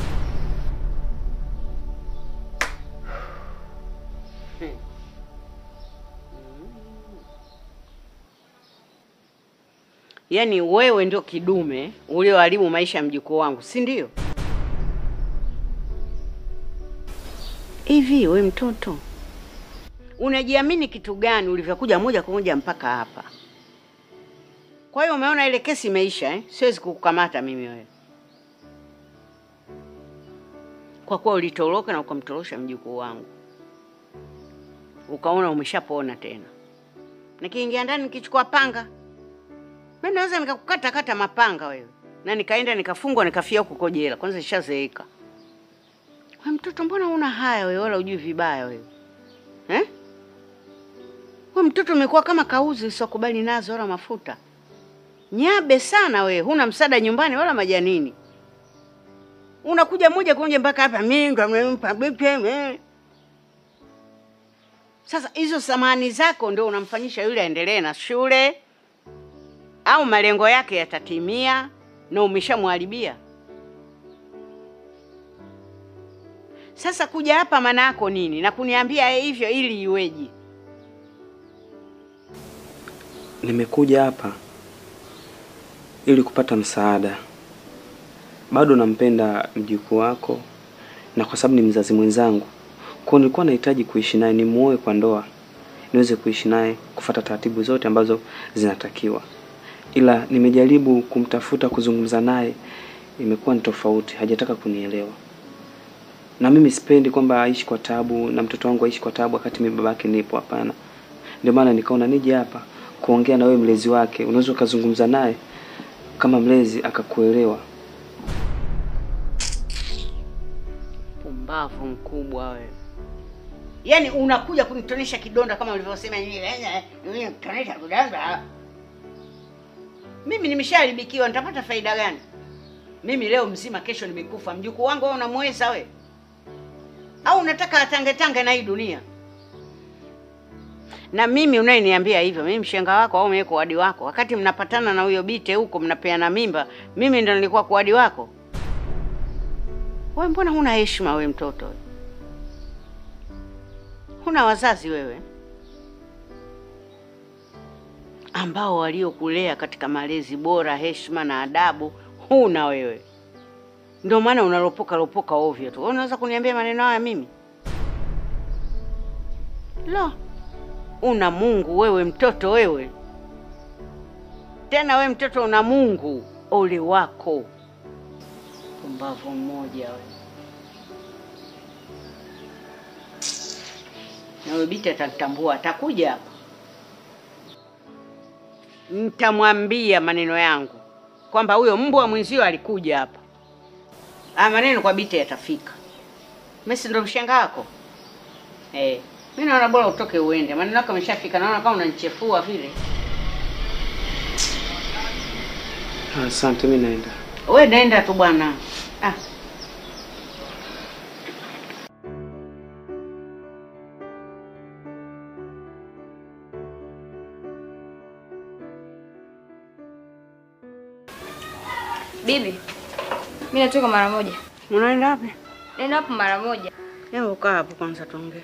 Yaani wewe ndio kidume ulioharibu maisha ya mjukuu wangu, si ndio? Hivi we mtoto, unajiamini kitu gani ulivyokuja moja kwa moja mpaka hapa? Kwa hiyo umeona ile kesi imeisha eh? Siwezi kukukamata mimi wewe, kwa kuwa ulitoroka na ukamtorosha mjukuu wangu, ukaona umeshapona tena. Nikiingia ndani nikichukua panga mimi naweza nikakukata kata mapanga wewe, na nikaenda nikafungwa nikafia huko jela. Kwanza nishazeeka. Wewe mtoto, mbona una haya wewe, wala ujui vibaya wewe eh? Wewe mtoto umekuwa kama kauzi usiokubali nazo wala mafuta, nyabe sana wewe, huna msaada nyumbani wala majanini, unakuja moja kwa moja mpaka hapa, mimi ndo nimempa bibi eh. Sasa hizo samani zako ndio unamfanyisha yule aendelee na shule au malengo yake yatatimia na umeshamwharibia. Sasa kuja hapa maana yako nini na kuniambia hivyo ili iweje? Nimekuja hapa ili kupata msaada. Bado nampenda mjukuu wako, na kwa sababu ni mzazi mwenzangu, kwa nilikuwa nahitaji kuishi naye, nimuoe kwa ndoa, niweze kuishi naye, kufuata taratibu zote ambazo zinatakiwa. Ila nimejaribu kumtafuta, kuzungumza naye, imekuwa ni tofauti, hajataka kunielewa. Na mimi sipendi kwamba aishi kwa tabu na mtoto wangu aishi kwa tabu wakati mimi babake nipo. Hapana, ndio maana nikaona nije hapa kuongea na wewe, mlezi wake. Unaweza ukazungumza naye kama mlezi akakuelewa. Pumbavu mkubwa wewe. Yaani unakuja kunitonesha kidonda kama ulivyosema kunitonesha kidonda. Mimi nimeshaharibikiwa, nitapata faida gani? Mimi leo mzima, kesho nimekufa. Mjukuu wangu wewe unamweza we? Au unataka atange tange na hii dunia? Na mimi unayeniambia hivyo, mimi mshenga wako au mimi kuadi wako? Wakati mnapatana na huyo bite huko mnapeana mimba, mimi ndo nilikuwa kuadi wako? Wewe mbona huna heshima we mtoto we? Huna wazazi wewe? ambao waliokulea katika malezi bora, heshima na adabu huna wewe. Ndio maana unalopoka lopoka ovyo tu. Wewe unaweza kuniambia maneno haya mimi? Lo, una Mungu wewe, mtoto wewe. Tena we mtoto una Mungu, ole wako. Pumbavu mmoja wewe. Na wewe binti atatambua, atakuja hapa. Nitamwambia maneno yangu kwamba huyo mbwa mwenzio alikuja hapa. Ah, maneno kwa binti yatafika. Mimi si ndo mshenga wako? Eh, mimi naona bora utoke uende. Maneno yako yameshafika. Naona kama unanichefua vile. Asante, mimi naenda. We nenda tu bwana. Ah. Bibi, mimi natoka mara moja. Unaenda wapi? Nenda hapo mara moja. Hebu kaa hapo kwanza tuongee.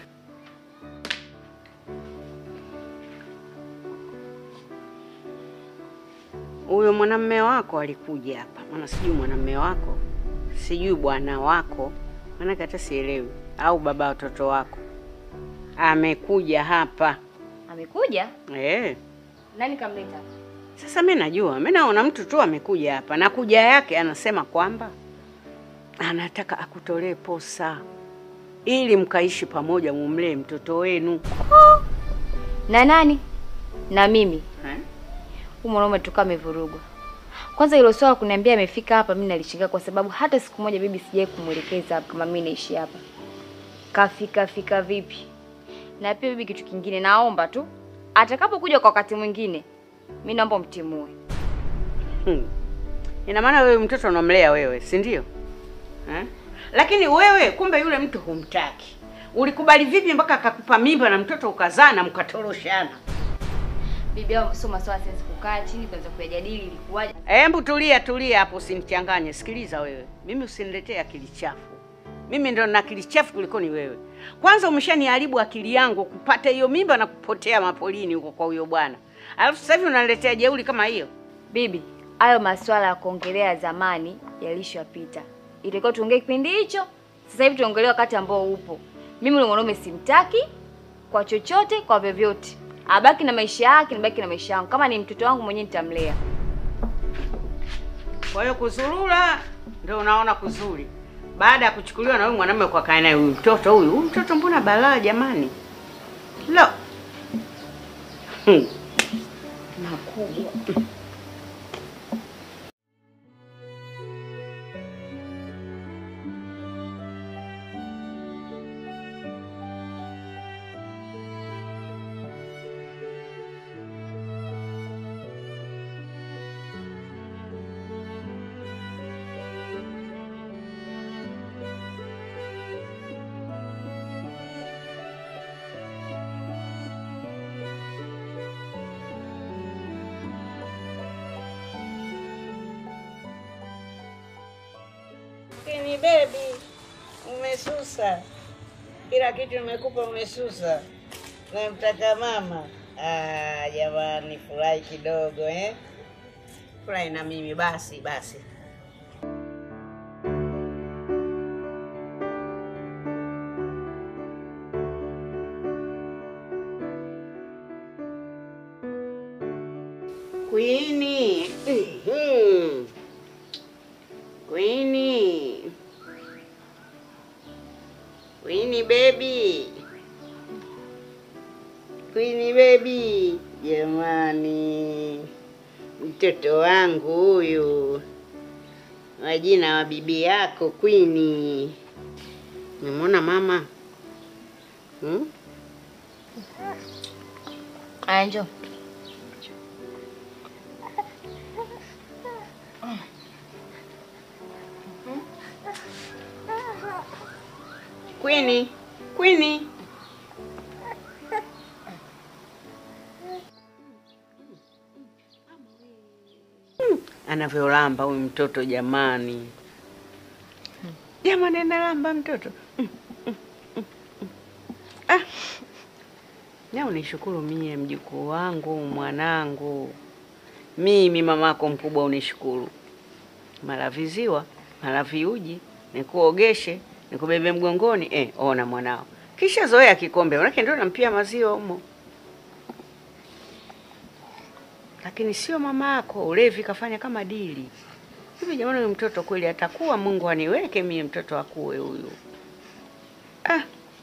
Huyo mwanamume wako alikuja hapa, maana sijui mwanamume wako, sijui bwana wako, maanake hata sielewi, au baba watoto wako amekuja hapa Amekuja? eh. Nani kamleta? Sasa mi najua, mi naona mtu tu amekuja hapa na kuja yake anasema kwamba anataka akutolee posa ili mkaishi pamoja, mumlee mtoto wenu. Na nani? Na mimi. Eh? Huyu mwanaume tukaa amevurugwa. Kwanza hilo swala kuniambia amefika hapa, mimi nalishangaa kwa sababu hata siku moja bibi sijai kumwelekeza hapa kama mimi naishi hapa. Kafika fika vipi? Na pia bibi, kitu kingine naomba tu atakapokuja kwa wakati mwingine, mimi naomba mtimue. Hmm. Ina maana wewe mtoto unamlea wewe, si ndio? Eh? Lakini wewe kumbe yule mtu humtaki. Ulikubali vipi mpaka akakupa mimba na mtoto ukazaa na mkatoroshana? Bibi, hao sio maswala sensi kukaa chini kwanza kuyajadili ilikuwaje. Hebu tulia tulia hapo, usinichanganye. Sikiliza wewe, mimi usiniletee akili chafu. Mimi ndo na akili chafu kuliko ni wewe. Kwanza umeshaniharibu akili yangu kupata hiyo mimba na kupotea mapolini huko kwa huyo bwana, alafu sasa hivi unaniletea jeuri kama hiyo. Bibi, hayo maswala ya kuongelea ya zamani yalishapita. Itakiwa tuongee kipindi hicho. Sasa hivi tuongelee wakati ambao upo. Mimi yule mwanaume simtaki kwa chochote, kwa vyovyote. Abaki na maisha yake, nibaki na maisha yangu. Kama ni mtoto wangu mwenyewe nitamlea. Kwa hiyo kuzurura ndio unaona kuzuri, baada ya kuchukuliwa na huyu mwanamume kwa kae naye huyu mtoto huyu. Huyu mtoto mbona balaa jamani! Lo, hmm. makubwa Kini baby, umesusa kila kitu nimekupa, umesusa. Namtaka mama. Ah, jamani, furahi kidogo eh? Furahi na mimi basi basi. Queenie. Mhm. Queenie. Queenie baby. Queenie baby. Jamani. Mtoto wangu huyu. Wajina wa bibi yako Queenie. Umemwona mama? Hmm? Aya, njoo. Queenie. Queenie. Hmm, Anavyolamba huyu mtoto jamani. Jamani analamba mtoto. Mm, mm, mm, mm. Ah. Na unishukuru mie mjukuu wangu mwanangu, mimi mamako mkubwa unishukuru. Mara viziwa mara viuji, nikuogeshe nikubebe mgongoni. Eh, ona mwanao kisha zoea kikombe, manake ndio nampia maziwa humo, lakini sio mama yako. Ulevi kafanya kama dili hivi. Jamani, huyu mtoto kweli atakuwa? Mungu aniweke mie mtoto akuwe huyu. Ah.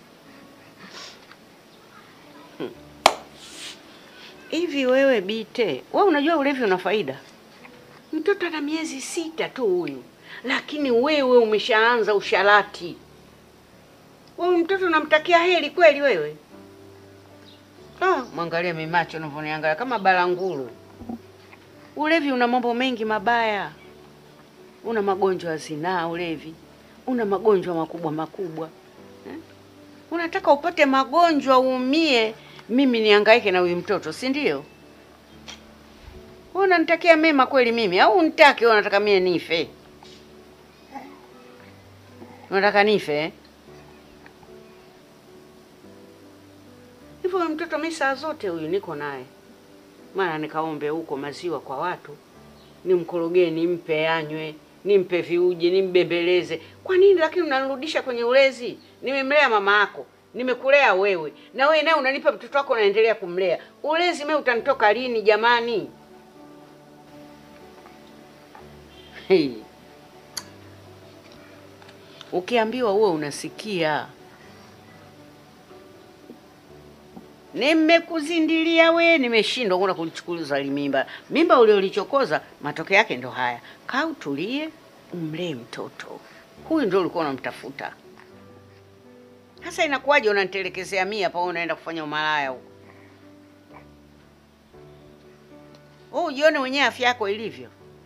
Hmm. Hivi wewe Bite, wewe unajua ulevi una faida? Mtoto ana miezi sita tu huyu, lakini wewe umeshaanza usharati. Wewe mtoto unamtakia heri kweli wewe? Ah, mwangalie mimacho unavyoniangalia kama balanguru. Ulevi una mambo mengi mabaya, una magonjwa ya zinaa ulevi, una magonjwa makubwa makubwa eh? Unataka upate magonjwa uumie, mimi nihangaike na huyu mtoto, si ndio? Wewe unanitakia mema kweli mimi au unitaki wewe unataka mie nife? Unataka nife eh? Hivyo huyu mtoto mimi saa zote huyu niko naye. Maana nikaombe huko maziwa kwa watu. Nimkorogee, nimpe anywe, nimpe viuji, nimbembeleze. Kwa nini lakini unanirudisha kwenye ulezi? Nimemlea mama yako, nimekulea wewe. Na wewe naye unanipa mtoto wako unaendelea kumlea. Ulezi mimi utanitoka lini jamani? Hey. Ukiambiwa uwe unasikia. Nimekuzindilia we, nimeshindwa kuna kulichukuliza mimba. Mimba uliolichokoza matokeo yake ndo haya. Kaa utulie, umlee mtoto huyu, ndio ulikuwa unamtafuta. Sasa inakuwaje unanitelekezea mia hapa, wewe unaenda kufanya umalaya huko? Wewe ujione mwenyewe afya yako ilivyo.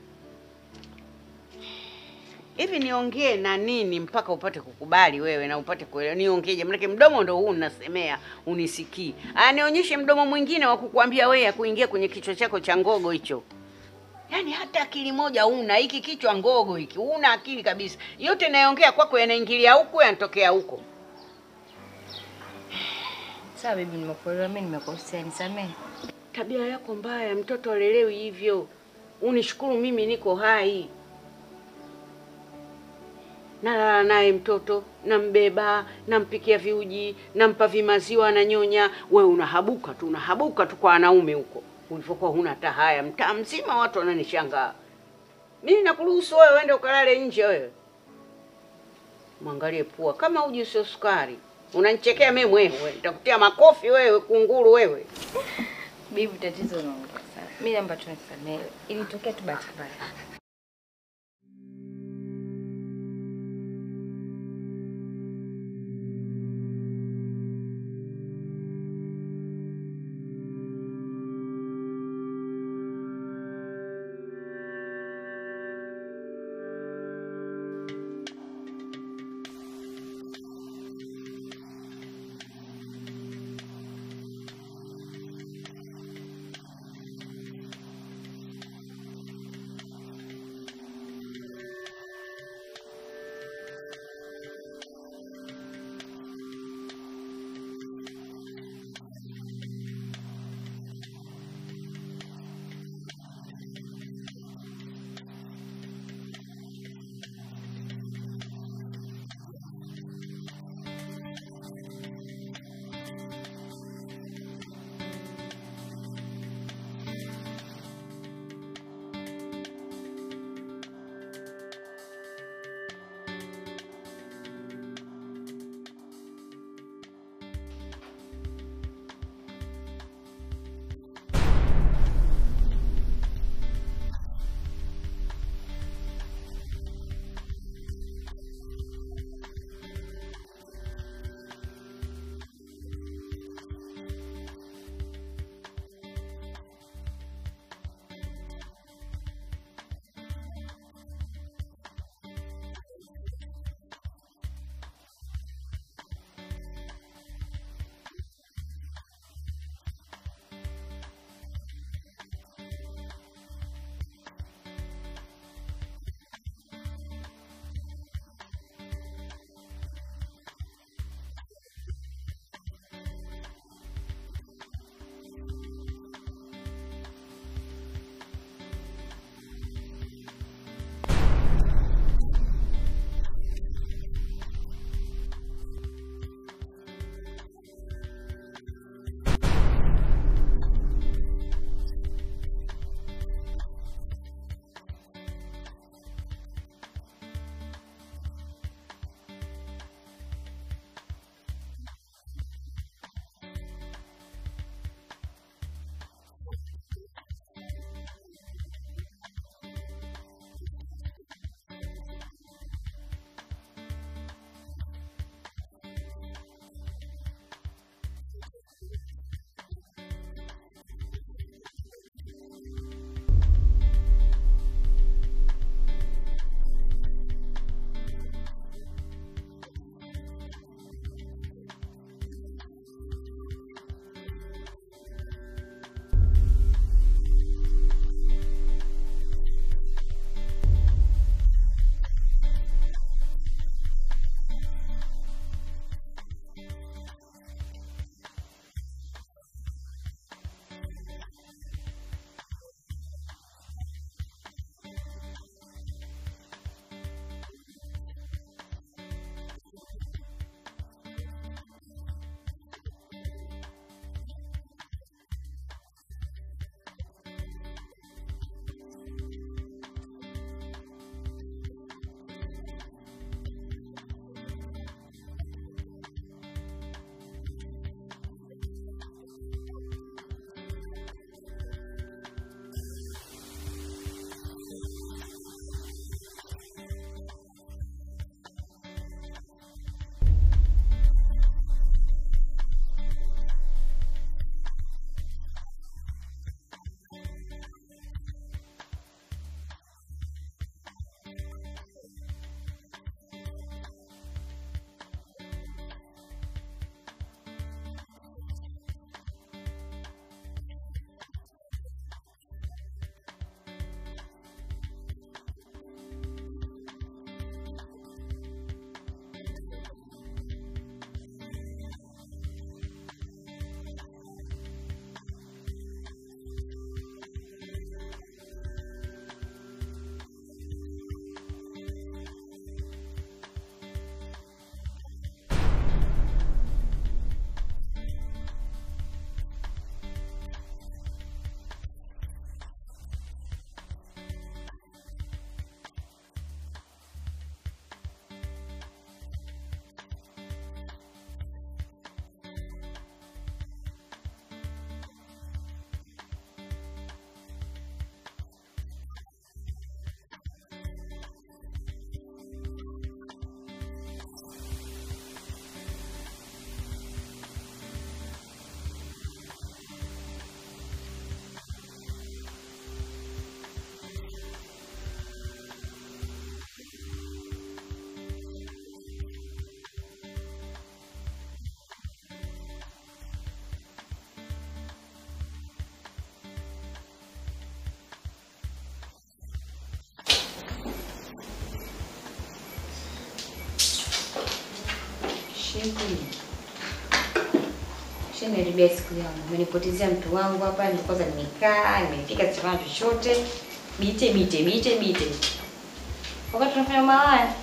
Hivi niongee na nini mpaka upate kukubali wewe na upate kuelewa? Niongeeje? Maanake mdomo ndo huu unasemea, unisikii. Aya, nionyeshe mdomo mwingine wa kukuambia wewe, ya kuingia kwenye kichwa chako cha ngogo hicho. Yaani hata akili moja huna, hiki kichwa ngogo hiki, huna akili kabisa. Yote nayoongea kwako yanaingilia huku, yanatokea huko. Sawa bibi, nimekuelewa. Mimi nimekosea, nisamehe. Tabia yako mbaya, mtoto alelewi hivyo. Unishukuru mimi niko hai. Nalala naye mtoto, nambeba, nampikia viuji, nampa vimaziwa, ananyonya. Wewe unahabuka tu, unahabuka tu kwa wanaume huko, ulivyokuwa huna hata haya. Mtaa mzima watu wananishangaa. Mimi nakuruhusu wewe uende ukalale nje wewe. Mwangalie pua kama uji usio sukari. Unanichekea mimi mwewe, nitakutia makofi wewe, kunguru wewe. Bibi, tatizo unaongea sana. Mimi naomba tu nisamehe. Ilitokea tu bahati mbaya. Vipi? Shaniharibia siku yangu, umenipotezea mtu wangu hapa. Ndio kwanza nimekaa nimefika, sifanya chochote, bite bite bite bite, wakati tunafanya malaya.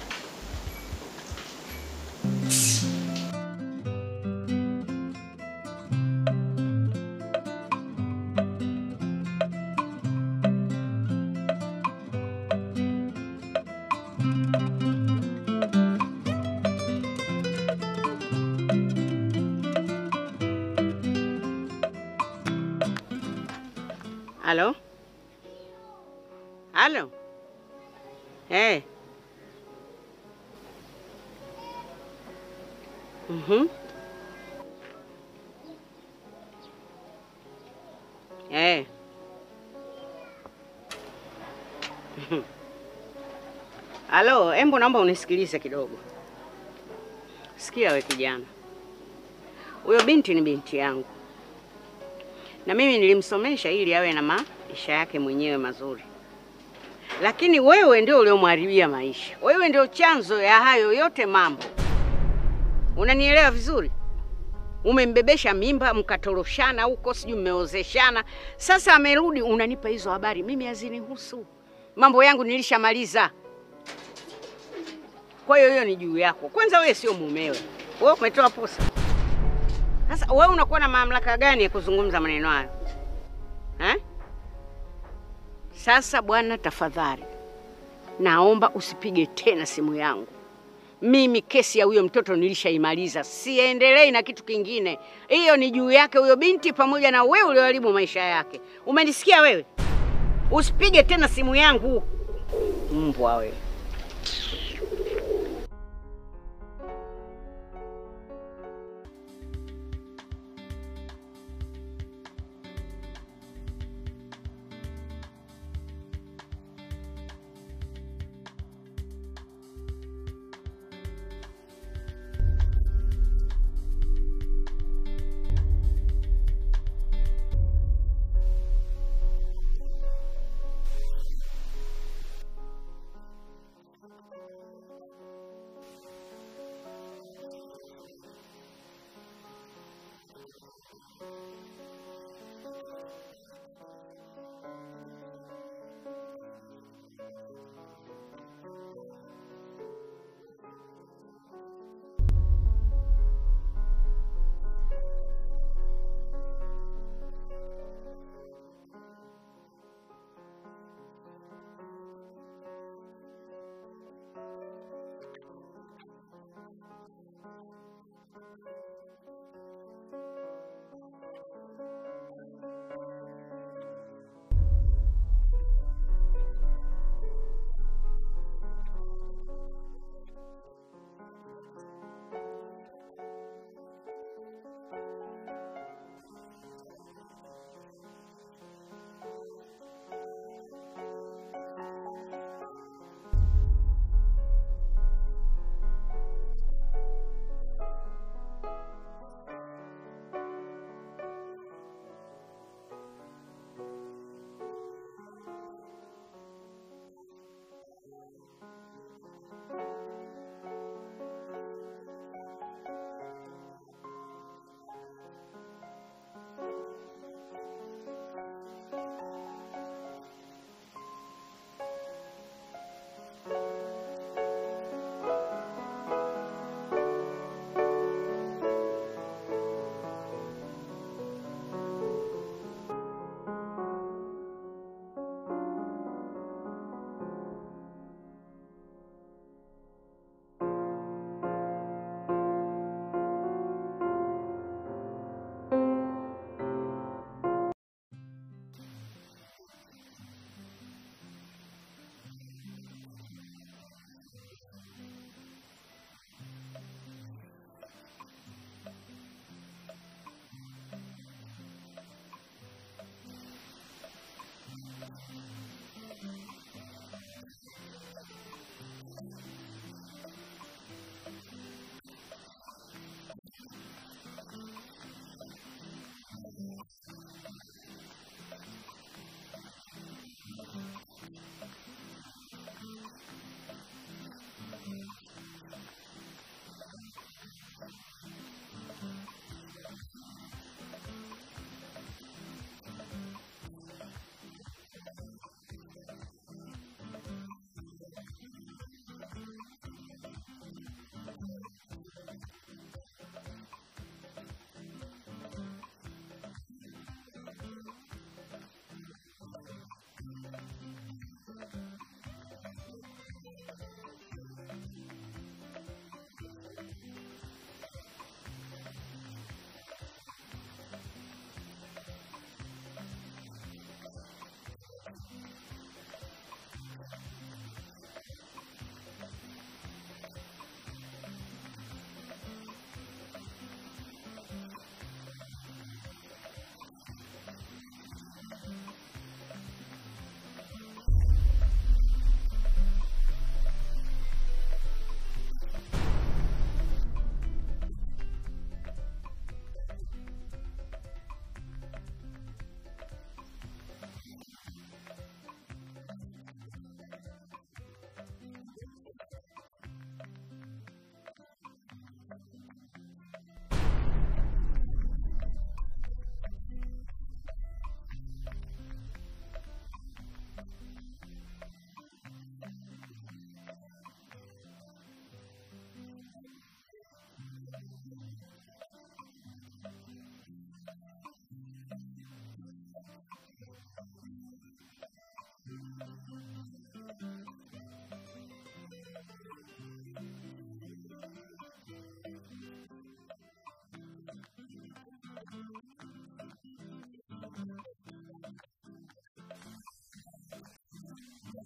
Halo? Halo? Eh. Mhm. Eh. Mhm. Halo, embo naomba unisikilize kidogo. Sikia we kijana. Huyo binti ni binti yangu. Na mimi nilimsomesha ili awe na maisha yake mwenyewe mazuri, lakini wewe ndio uliomharibia maisha. Wewe ndio chanzo ya hayo yote mambo. Unanielewa vizuri? Umembebesha mimba, mkatoroshana huko, sijui mmeozeshana. Sasa amerudi, unanipa hizo habari, mimi hazinihusu. Mambo yangu nilishamaliza. Kwa hiyo hiyo ni juu yako. Kwanza wewe sio mumewe, wewe umetoa posa. Sasa wewe unakuwa na mamlaka gani ya kuzungumza maneno hayo eh? Sasa bwana, tafadhali naomba usipige tena simu yangu. Mimi kesi ya huyo mtoto nilishaimaliza, siendelei na kitu kingine. Hiyo ni juu yake huyo binti, pamoja na wewe ulioharibu maisha yake. Umenisikia wewe? Usipige tena simu yangu, mbwa wewe.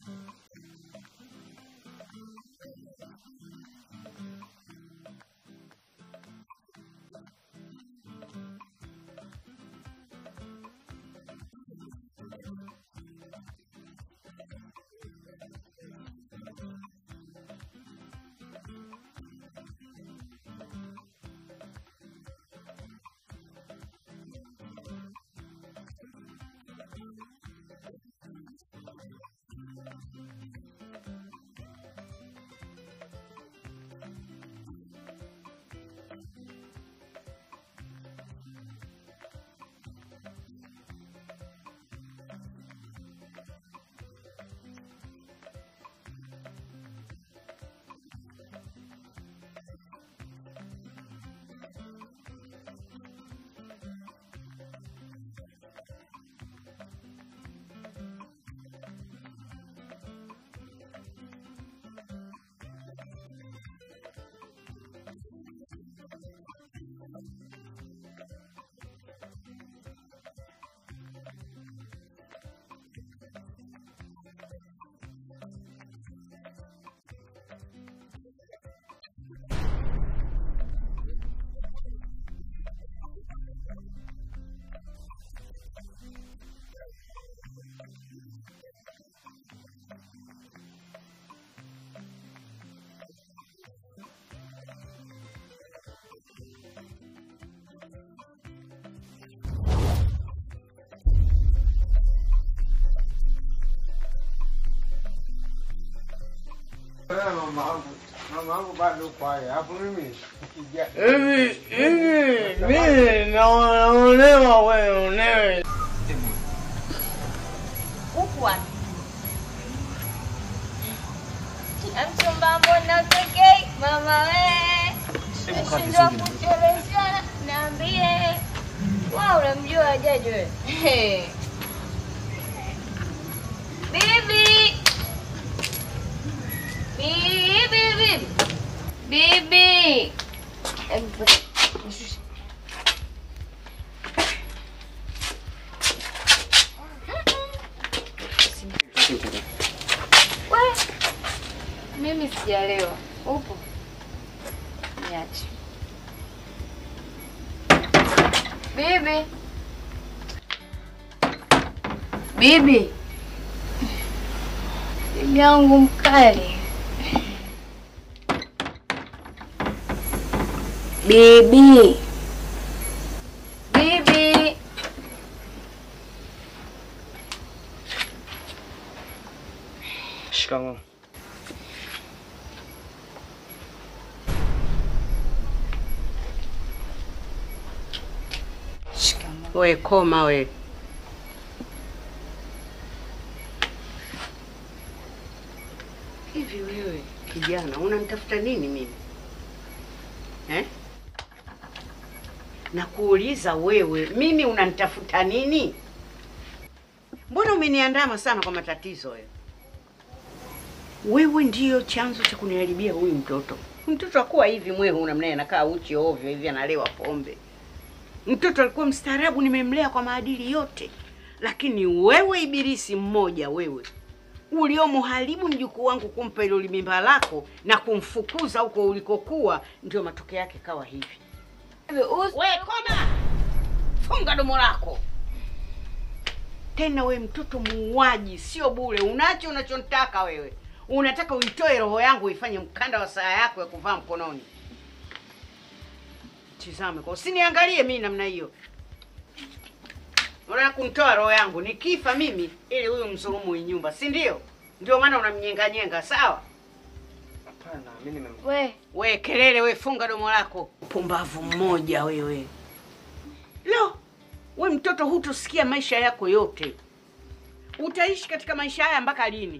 Mama wangu, mama wangu bado pale, hapo mimi nikija Hivi hivi mimi naonewa wewe unewe. Huku wapi? Mchumba mbona utokei mama we? Nashindwa kucheleweshana, niambie. Wao unamjua Jaji wewe? Hey. Bibi. Bibi, bibi. Bibi. Hebu nishushe. We, mimi sijalewa. Upo? Niache. Bibi. Bibi. Bibi yangu mkali. Bibi. Bibi. Shikamoo. We koma we. Hivi wewe kijana unanitafuta nini mimi eh? Nakuuliza wewe, mimi unanitafuta nini? Mbona umeniandama sana kwa matatizo wewe? Wewe ndiyo chanzo cha kuniharibia huyu mtoto. Mtoto akuwa hivi mwehu, unamnaye anakaa uchi ovyo hivi, analewa pombe. Mtoto alikuwa mstaarabu, nimemlea kwa maadili yote, lakini wewe ibilisi mmoja, wewe uliomharibu mjukuu wangu kumpa hilo limimba lako na kumfukuza huko ulikokuwa, ndio matokeo yake kawa hivi. We koma, funga domo lako tena. We mtoto muuaji, sio bure. Unacho unachotaka wewe, unataka uitoe roho yangu uifanye mkanda wa saa yako ya kuvaa mkononi. Tizame kwa usiniangalie mimi namna hiyo. Unataka kunitoa roho yangu nikifa mimi ili huyu msulumu hii nyumba, si ndio? Ndio maana unamnyenga nyenga, sawa? Hapana, mimi nimem We, we kelele, we funga domo lako, pumbavu mmoja wewe. Lo, we mtoto, hutosikia maisha yako yote. Utaishi katika maisha haya mpaka lini?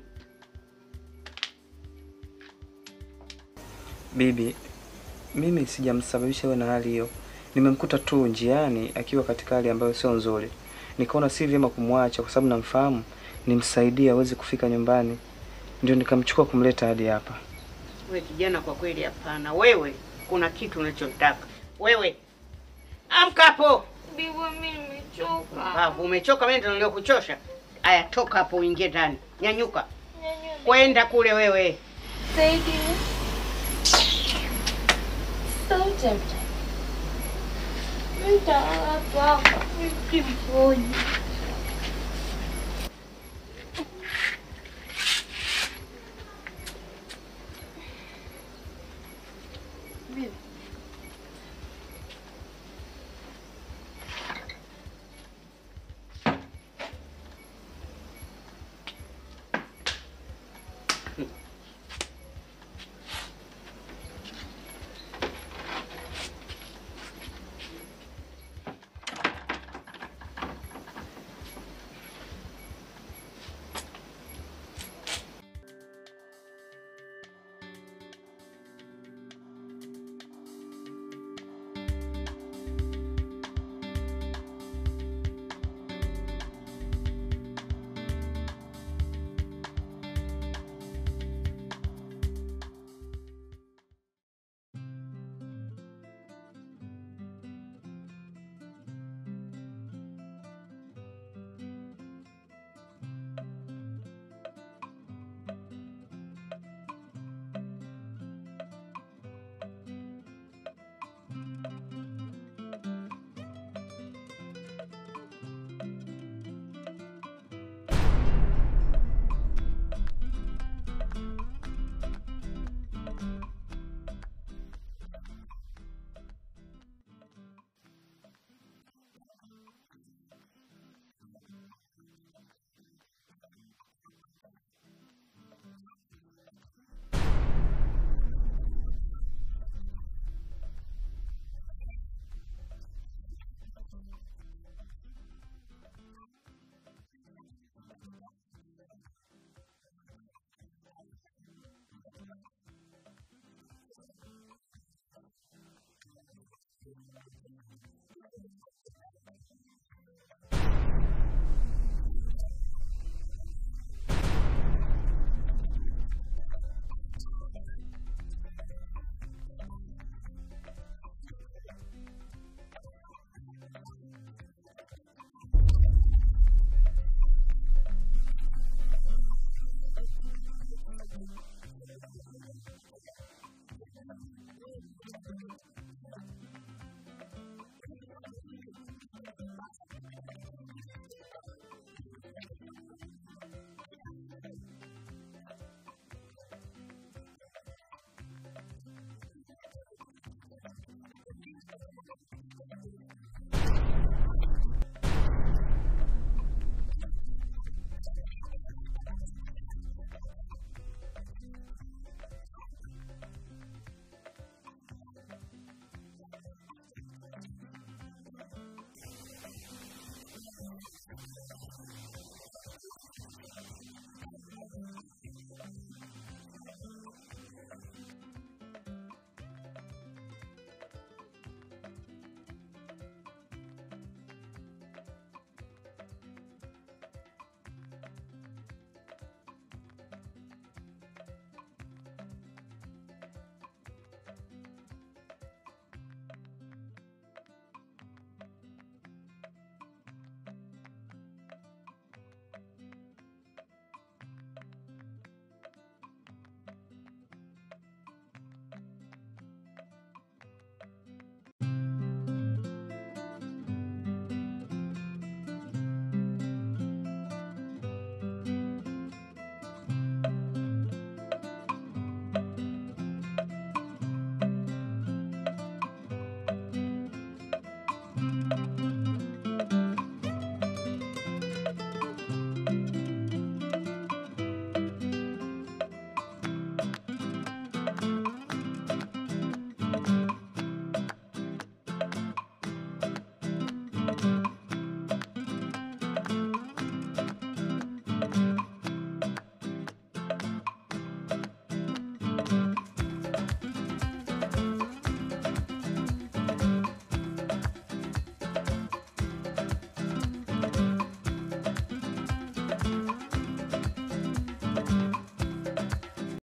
Bibi, mimi sijamsababisha iwe na hali hiyo. Nimemkuta tu njiani akiwa katika hali ambayo sio nzuri, nikaona si vyema kumwacha kwa sababu namfahamu, nimsaidie aweze kufika nyumbani, ndio nikamchukua kumleta hadi hapa. We kijana, kwa kweli hapana. Wewe kuna kitu unachotaka wewe. Amka hapo. bibi mimi nimechoka. Babu, umechoka? Mimi ndio niliokuchosha. Aya, toka hapo uingie ndani. Nyanyuka. Kwenda kule wewe. Saidi. Sauti mtalala tu hapa. Mimi mmoja.